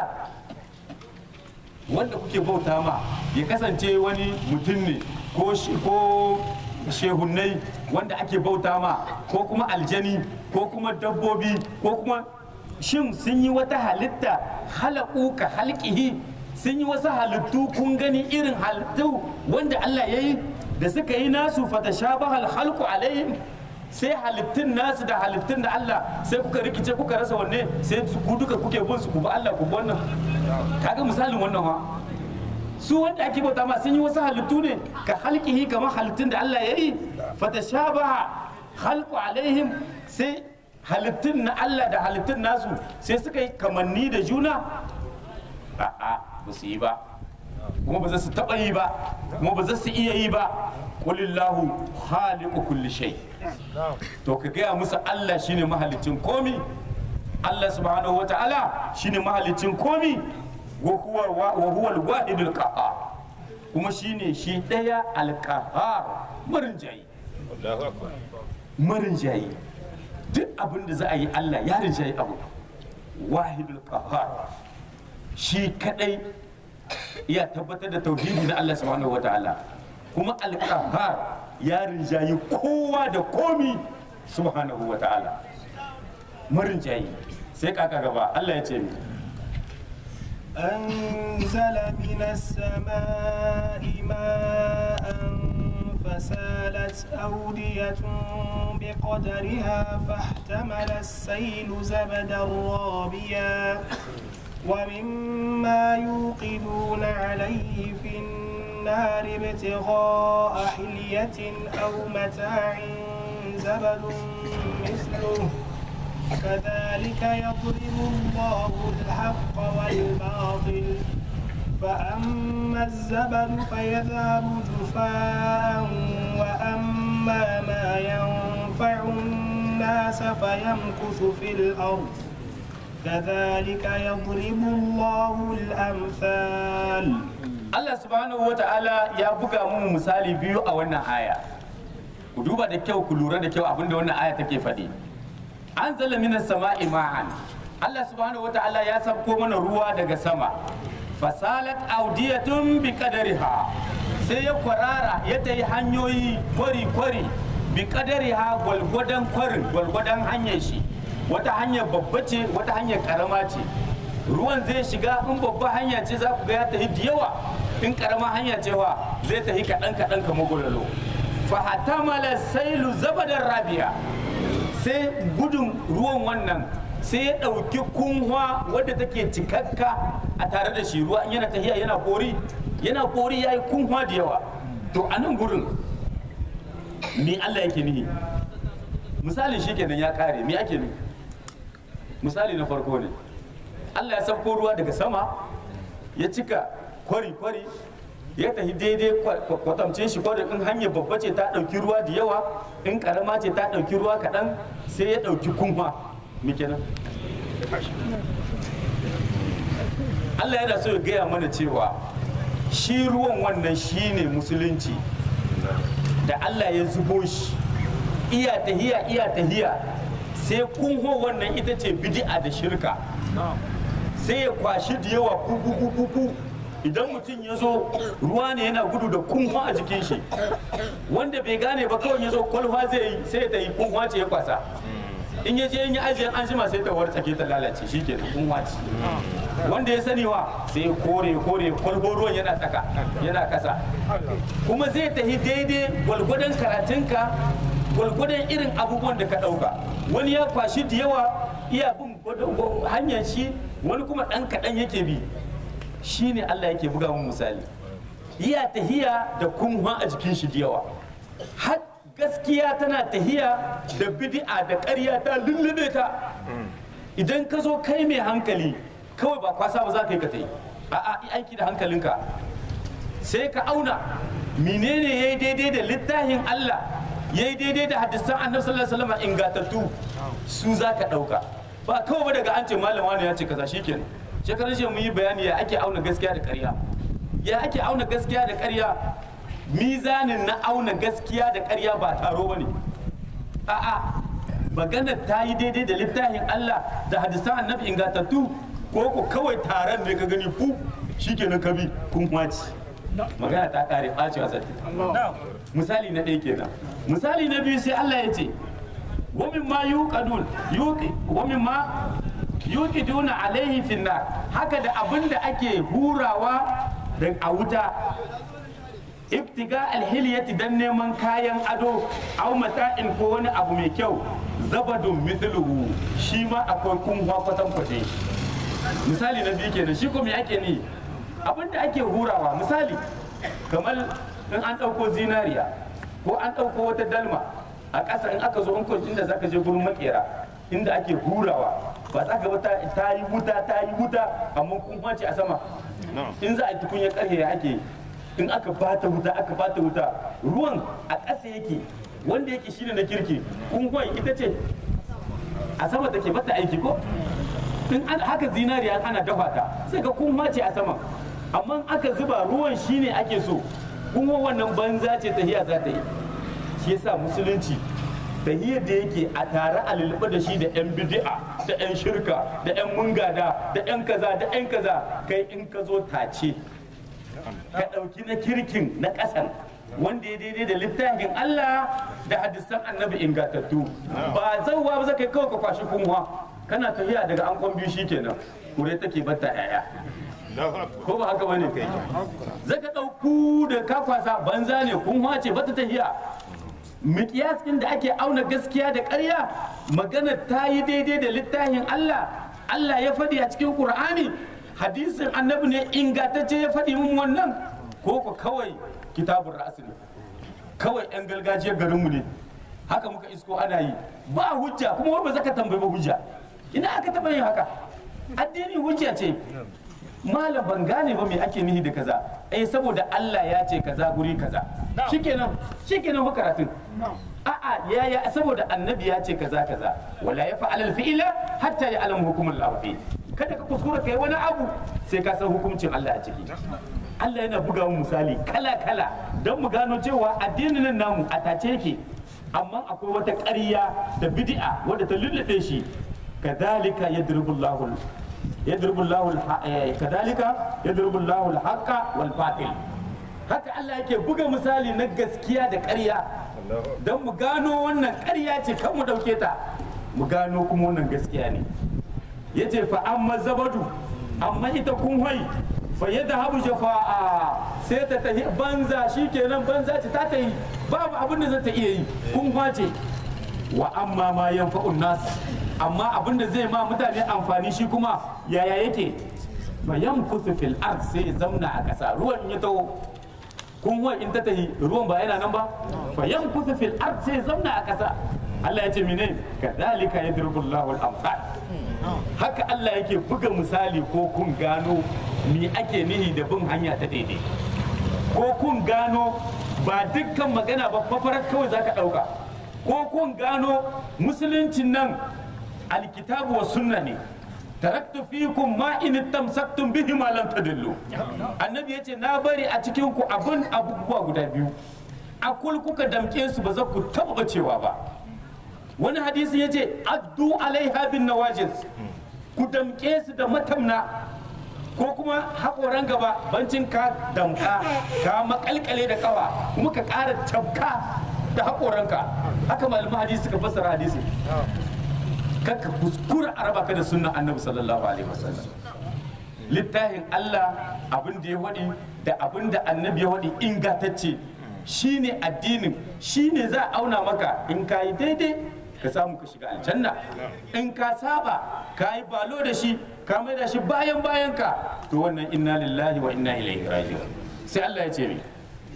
wanda kuke bauta ma ya kasance wani mutum ne ko ko shehunnai wanda ake bauta ma ko kuma aljani ko kuma dabbobi ko kuma shin sun yi wata halitta halaku ka halkihi sun yi wasu halittu kun gani irin halittu wanda Allah ya yi da suka yi nasu fata shabahal halku alaihim sai halittun nasu da halittun da Allah sai kuka rikice kuka rasa wanne sai ku duka kuke bin su ku bi Allah ku bi wannan kaga misalin wannan ha su wanda ake bauta ma sun yi wasu halittu ne ka halkihi kamar halittun da Allah ya yi fatashabaha halku alaihim sai halittun na Allah da halittun nasu sai suka yi kamanni da juna a'a ba su yi ba kuma ba za su taɓa yi ba kuma ba za su iya yi ba kulillahu khaliqu kulli shay to ka gaya musu Allah shine mahalicin komi Allah subhanahu wata'ala shine mahalicin komi wa huwa wa huwa al-wahidul qahhar kuma shine shi daya al-qahhar marin jayi Allahu akbar marin jayi duk abin da za a yi Allah ya rinjayi abu wahidul qahhar shi kadai ya tabbatar da tauhidi na Allah subhanahu wata'ala kuma al-qahhar ya rinjayi kowa da komi subhanahu wata'ala marin jayi sai kaka gaba Allah ya ce mi أنزل من السماء ماء فسالت أودية بقدرها فاحتمل السيل زبدا رابيا ومما يوقدون عليه في النار ابتغاء حلية أو متاع زبد مثله كذلك يضرب الله الحق والباطل فأما الزبد فيذهب جفاء وأما ما ينفع الناس الناس فيمكث في الأرض كذلك يضرب الله الأمثال Allah subhanahu wa ta'ala ya buga mu misali biyu a wannan aya ku duba da kyau ku lura da kyau abinda wannan aya take faɗi an zala minas sama'i ma'an Allah subhanahu wa ta'ala ya sabko mana ruwa daga sama fasalat audiyatun bi qadariha sai ya kwarara ya tayi hanyoyi kwari kwari bi qadariha gwalgwadon kwarin gwalgwadon hanyar shi wata hanyar babba ce wata hanyar karama ce ruwan zai shiga in babba hanya ce za ku ga ya tafi da yawa in karama hanya ce wa zai tafi kaɗan kaɗan kamar gwalolo fa hatamala sailu zabadar rabiya sai gudun ruwan wannan sai ya ɗauki kunwa wadda take cikakka a tare da shi ruwa in yana tahiya yana kori yana kori ya yi kunwa da yawa to a nan gurin me Allah yake nihi misalin shi kenan ya kare me ake nufi misali na farko ne Allah ya sauko ruwa daga sama ya cika kwari-kwari ya tafi daidai kwa- kwatamce shi kwari in hanyar babba ce ta ɗauki ruwa da yawa in ƙarama ce ta ɗauki ruwa kaɗan sai ya ɗauki kunwa me kenan Allah yana so ya gaya mana cewa shi ruwan wannan shine musulunci da Allah ya zubo shi iya tahiya iya tahiya sai kunho wannan ita ce bid'a da shirka sai ya kwashi da yawa kuku idan mutum ya zo ruwa ne yana gudu da kunho a jikin shi wanda bai gane ba kawai ya zo kwalfa zai yi sai ta yi kunho ce ya kwasa in ya je in yi ajiyar an jima sai ta wartsake ta lalace shi ke kunho ce wanda ya sani wa sai kore kore kwalbo ruwan yana tsaka yana kasa kuma zai tafi daidai gwalgwadon karatunka gwalgwadon irin abubuwan da ka ɗauka wani ya kwashi da yawa iya bin gwada- hanyar shi wani kuma ɗan kaɗan yake bi shi ne Allah yake buga mun misali iya tahiya da kunwa a jikin shi da yawa har gaskiya tana tahiya da bid'a da ƙarya ta lullube ta idan ka zo kai mai hankali kawai ba kwasa ba za ka yi ka ta yi a'a yi aiki da hankalinka sai ka auna menene ya yi daidai da littafin Allah ya yi daidai da hadisan annabi sallallahu alaihi wasallam ingantattu su za ka ɗauka ba kawai ba daga an ce malam wani ya ce kaza shikenan shekaran jiya mun yi bayani ya ake auna gaskiya da ƙarya ya ake auna gaskiya da ƙarya mizanin na auna gaskiya da ƙarya ba taro ba ne a'a maganar ta yi daidai da littafin Allah da hadisan annabi ingantattu ko ko kawai taron ne ka gani fu shikenan ka bi kun wace magana ta kare ɓacewa sati misali na ɗaya kenan misali na biyu sai Allah ya ce wa mimma yuqadun yuqi wa mimma yuqiduna alaihi finnar haka da abin da ake hurawa da a wuta ibtiga alhiliyati dan neman kayan ado aw mata'in ko wani abu mai kyau zabadun mithluhu shi ma akwai kunwa kwatan kwace misali na biyu kenan shi ko me ake ni abin da ake hurawa misali kamar in an ɗauko zinariya ko an ɗauko wata dalma a ƙasa in aka zo in kun inda zaka je gurin makera inda ake hurawa ba za ka ba ta ta yi wuta ta yi wuta amma kun ce a sama in za a yi tukunya ƙarfe ya ake yi in aka bata wuta aka bata wuta ruwan a ƙasa yake wanda yake shine na kirki kungon ita ce a sama take bata aiki ko in an haka zinariya ana dafa ta sai ga kunwa ce a sama amma aka zuba ruwan shine ake so kuma wannan banza ce tahiya za ta yi shi yasa musulunci tahiyar da yake a tare a lulluɓe da shi da 'yan bidi'a da 'yan shirka da 'yan mungada da 'yan kaza da 'yan kaza kai in ka zo tace ka ɗauki na kirkin na ƙasan wanda ya daidai da littafin Allah da hadisan annabi ingantattu ba zauwa ba zaka kawai ka kwashi kunwa kana tafiya daga an kwan biyu shikenan kure take bata yaya ko ba haka bane kai zaka ɗauku da ka kwasa banza ne kunwa ce bata tafiya miƙiyas ɗin da ake auna gaskiya da ƙarya magana ta yi daidai da littafin Allah Allah ya faɗi a cikin Qur'ani hadisin annabi ne ingantacce ya faɗi mun wannan ko ko kawai kitabun ra'asi ne kawai yan gargajiyar garinmu ne haka muka isko ana yi ba hujja kuma wai ba zaka tambayi ba hujja ina aka taɓa yin haka addini hujja ce malam ban gane ba me ake nihi da kaza eh saboda Allah ya ce kaza guri kaza shikenan shikenan fa karatun a'a ya ya saboda annabi ya ce kaza kaza wala ya fa'al al fi'la hatta ya alam hukumul lafi kada ka kuskura kai wani abu sai ka san hukuncin Allah a ciki Allah yana buga mu misali kala kala don mu gano cewa addinin nan namu a tace yake amma akwai wata ƙarya da bid'a wadda ta lullube shi kadhalika yadribullahu yadribullahu kadhalika yadribullahu al-haqqa wal batil haka Allah yake buga misali na gaskiya da ƙarya don mu gano wannan ƙarya ce kan mu ɗauke ta mu gano kuma wannan gaskiya ne ya ce fa amma zabadu amma ita kun hoi fa yadda habu jafa'a sai ta tafi banza shi kenan banza ce ta ta yi babu abin da za ta iya yi kun ce wa amma ma yanfa'un nas amma abin da zai ma mutane amfani shi kuma yaya yake fa yamkutu fil ard sai ya zamna a ƙasa ruwan ya taho kun wai in ta tahi ruwan ba yana nan ba fa yankutu fil ard sai zamna a ƙasa Allah ya ce mene kadhalika yadribu Allahu al-amsal haka Allah yake buga misali ko kun gano me ake nihi da bin hanya ta daidai ko kun gano ba dukkan magana ba fafarar kawai zaka dauka ko kun gano musuluncin nan alkitabu wa sunna ne taraktu fikum ma in tamsaktum bihi ma lam tadillu annabi yace na bari a cikin ku abun abubuwa guda biyu akul kuka damke su ba za ku taba cewa ba wani hadisi yace addu alaiha bin nawajiz ku damke su da matamna ko kuma haƙoran gaba bancin ka damka ka makalkale da kawa kuma ka ƙara tabka da haƙoranka haka malaman hadisi suka fassara hadisi kakka kuskura a raba ka da sunnan annabi sallallahu alaihi wasallam littafin Allah abin da ya waɗi da abin da annabi ya waɗi ingantacce shine addinin shine za a auna maka in ka yi daidai ka samu ka shiga aljanna in ka saba ka yi balo da shi ka mai da shi bayan bayan ka to wannan inna lillahi wa inna ilaihi raji'un sai Allah ya ce mi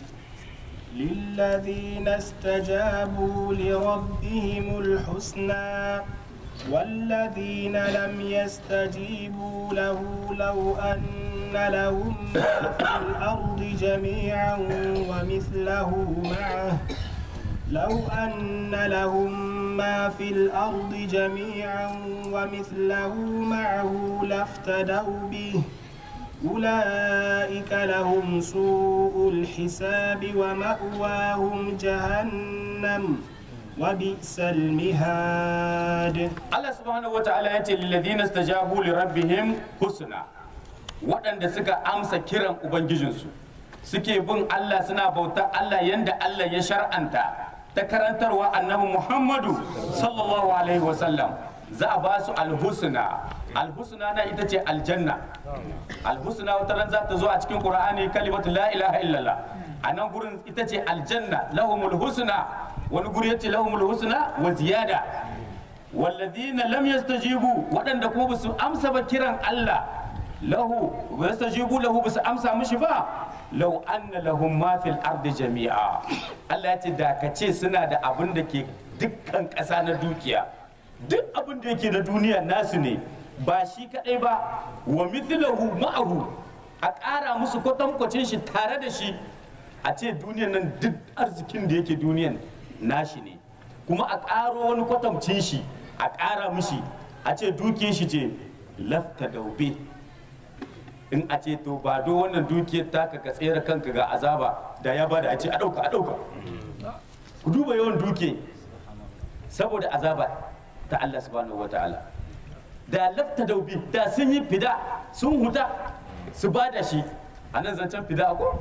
للذين استجابوا لربهم الحسنى والذين لم يستجيبوا له لو أن لهم ما في الأرض جميعا ومثله معه لو أن لهم ما في الأرض جميعا ومثله معه لافتدوا به أولئك لهم سوء الحساب ومأواهم جهنم وبئس المهاد Allah subhanahu wa ta'ala ya ce lilladhina stajabu li rabbihim husna waɗanda suka amsa kiran ubangijinsu suke bin Allah suna bautar Allah yanda Allah ya shar'anta ta karantarwa annabi Muhammadu sallallahu alaihi wa sallam za a ba su alhusna alhusna na ita ce aljanna alhusna wata ran za ta zo a cikin qur'ani kalimatu la ilaha illallah a nan gurin ita ce aljanna lahumul husna wani guri yace lahumul husna wa ziyada walladhina lam yastajibu waɗanda ko basu amsa ba kiran Allah lahu wa yastajibu lahu basu amsa mishi ba law anna lahum ma fil ardi jami'a Allah ya ce da ka ce suna da abin da ke dukkan ƙasa na dukiya duk abin da yake na duniya nasu ne ba shi kadai ba wa mithlahu ma'ahu a ƙara musu kwatankwacin shi tare da shi a ce duniyan nan duk arzikin da yake duniyan nashi ne kuma a ƙaro wani kwatamcin shi a ƙara mishi a ce dukiyar shi ce lafta daube in a ce to ba do wannan dukiyar taka ka tsere kanka ga azaba da ya bada a ce a ɗauka a ɗauka ku duba yawan duke saboda azaba ta Allah subhanahu wa ta'ala da lafta daube da sun yi fida sun huta su bada shi a nan zancen fida ko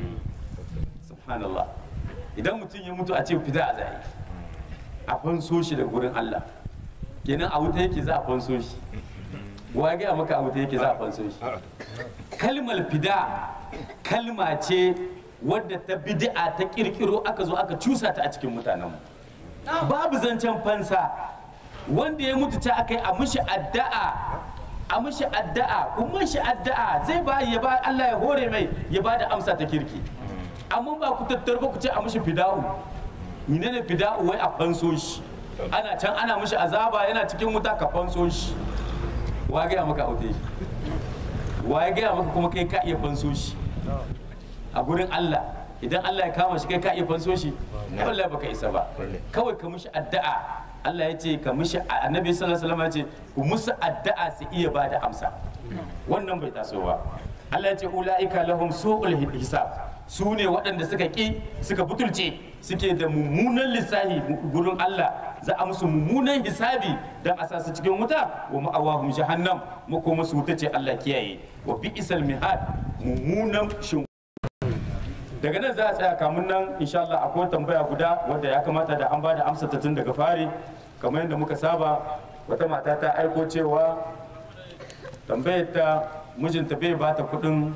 subhanallah idan mutum ya mutu a ce fida a zai a fanso shi da gurin Allah kenan a wuta yake za a fanso shi wa ya gaya maka a wuta yake za a fanso shi kalmar fida kalma ce wadda ta bid'a ta kirkiro aka zo aka cusa ta a cikin mutanenmu babu zancen fansa wanda ya mutu ta aka yi a mishi addu'a a mishi addu'a kuma mishi addu'a zai ba ya ba Allah ya hore mai ya ba da amsa ta kirki amma ba ku tattar ba ku ce a mishi fida'u menene fida'u wai a fanso shi ana can ana mishi azaba yana cikin wuta ka fanso shi wa ga maka aute shi wa ya gaya maka kuma kai ka iya fanso shi a gurin Allah idan Allah ya kama shi kai ka iya fanso shi ai wallahi baka isa ba kawai ka mishi addu'a Allah ya ce ka mishi annabi sallallahu alaihi wasallam ya ce ku musu addu'a su iya ba da amsa wannan bai taso ba Allah ya ce ulaika lahum su'ul hisab su ne waɗanda suka ƙi suka butulce suke da mummunan lissahi gurin Allah za a musu mummunan hisabi don a sa su cikin wuta wa ma'awahum jahannam makoma su wuta ce Allah kiyaye wa bi'sal mihad mummunan shin daga nan za a tsaya kamun nan insha Allah akwai tambaya guda wadda ya kamata da an ba da amsa ta tun daga fari kamar yadda muka saba wata mata ta aiko cewa tambayar ta mijinta bai ba ta kuɗin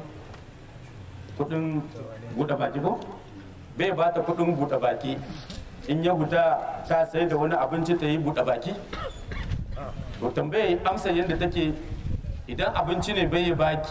kuɗin buɗe baki ko bai ba ta kuɗin buɗe baki in ya huta ta sai da wani abinci ta yi buɗe baki to tambayar amsa yadda take idan abinci ne bai baki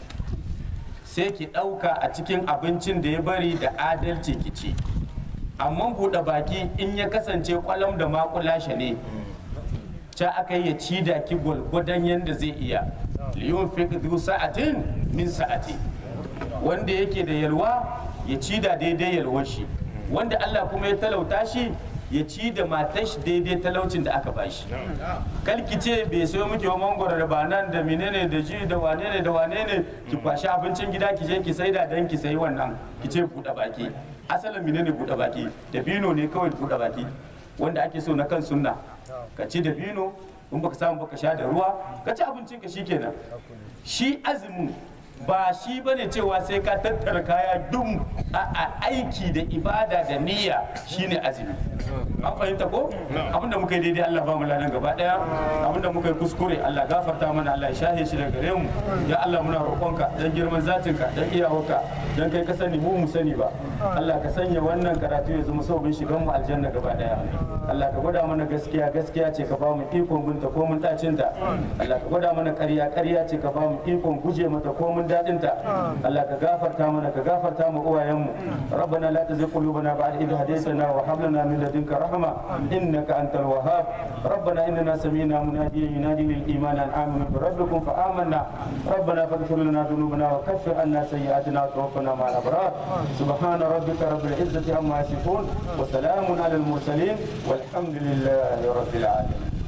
sai ki ɗauka a cikin abincin da ya bari da adalci ki ci amma buɗe baki in ya kasance kwalam da makulashe ne ca aka yi ya ci da ki gwargwadon yadda zai iya liyun fi sa'atin min sa'ati wanda yake da yalwa ya ci da daidai yalwar shi wanda Allah kuma ya talauta shi ya ci da matar shi daidai talaucin da aka bashi kalki ce bai sayo miki wa mangoro da banan da menene da ji da wane ne da wane ne ki kwashi abincin gida ki je ki saida dan ki sayi wannan ki ce buɗe baki asalin menene buɗe baki da bino ne kawai buɗe baki wanda ake so na kan sunna ka ci da bino in baka samu baka sha da ruwa ka ci abincin ka shikenan shi azumin ba shi bane cewa sai ka tattara kaya dum a aiki da ibada da niyya shine azumi an fahimta ko abinda muka yi daidai Allah ba mu ladan gaba daya abinda muka yi kuskure Allah gafarta mana Allah ya shahe shi daga gare mu ya Allah muna roƙonka dan girman zatinka dan iyawarka dan kai ka sani mu mu sani ba Allah ka sanya wannan karatu ya zama sabon shigan mu aljanna gaba daya Allah ka gwada mana gaskiya gaskiya ce ka ba mu ikon binta ko mun tacinta Allah ka gwada mana ƙarya ƙarya ce ka ba mu ikon guje mata ko mun daɗinta Allah ka gafarta mana ka gafarta mu uwayenmu rabbana la tuzigh qulubana ba'da idh hadaytana wa hab lana min ladunka rahma innaka antal wahhab rabbana innana sami'na munadiyan yunadi lil iman an aminu bi rabbikum fa amanna rabbana faghfir lana dhunubana wa kaffir anna sayyi'atina wa tawaffana ma'al abrar subhana rabbika rabbil izzati amma yasifun wa salamun alal mursalin والحمد لله رب العالمين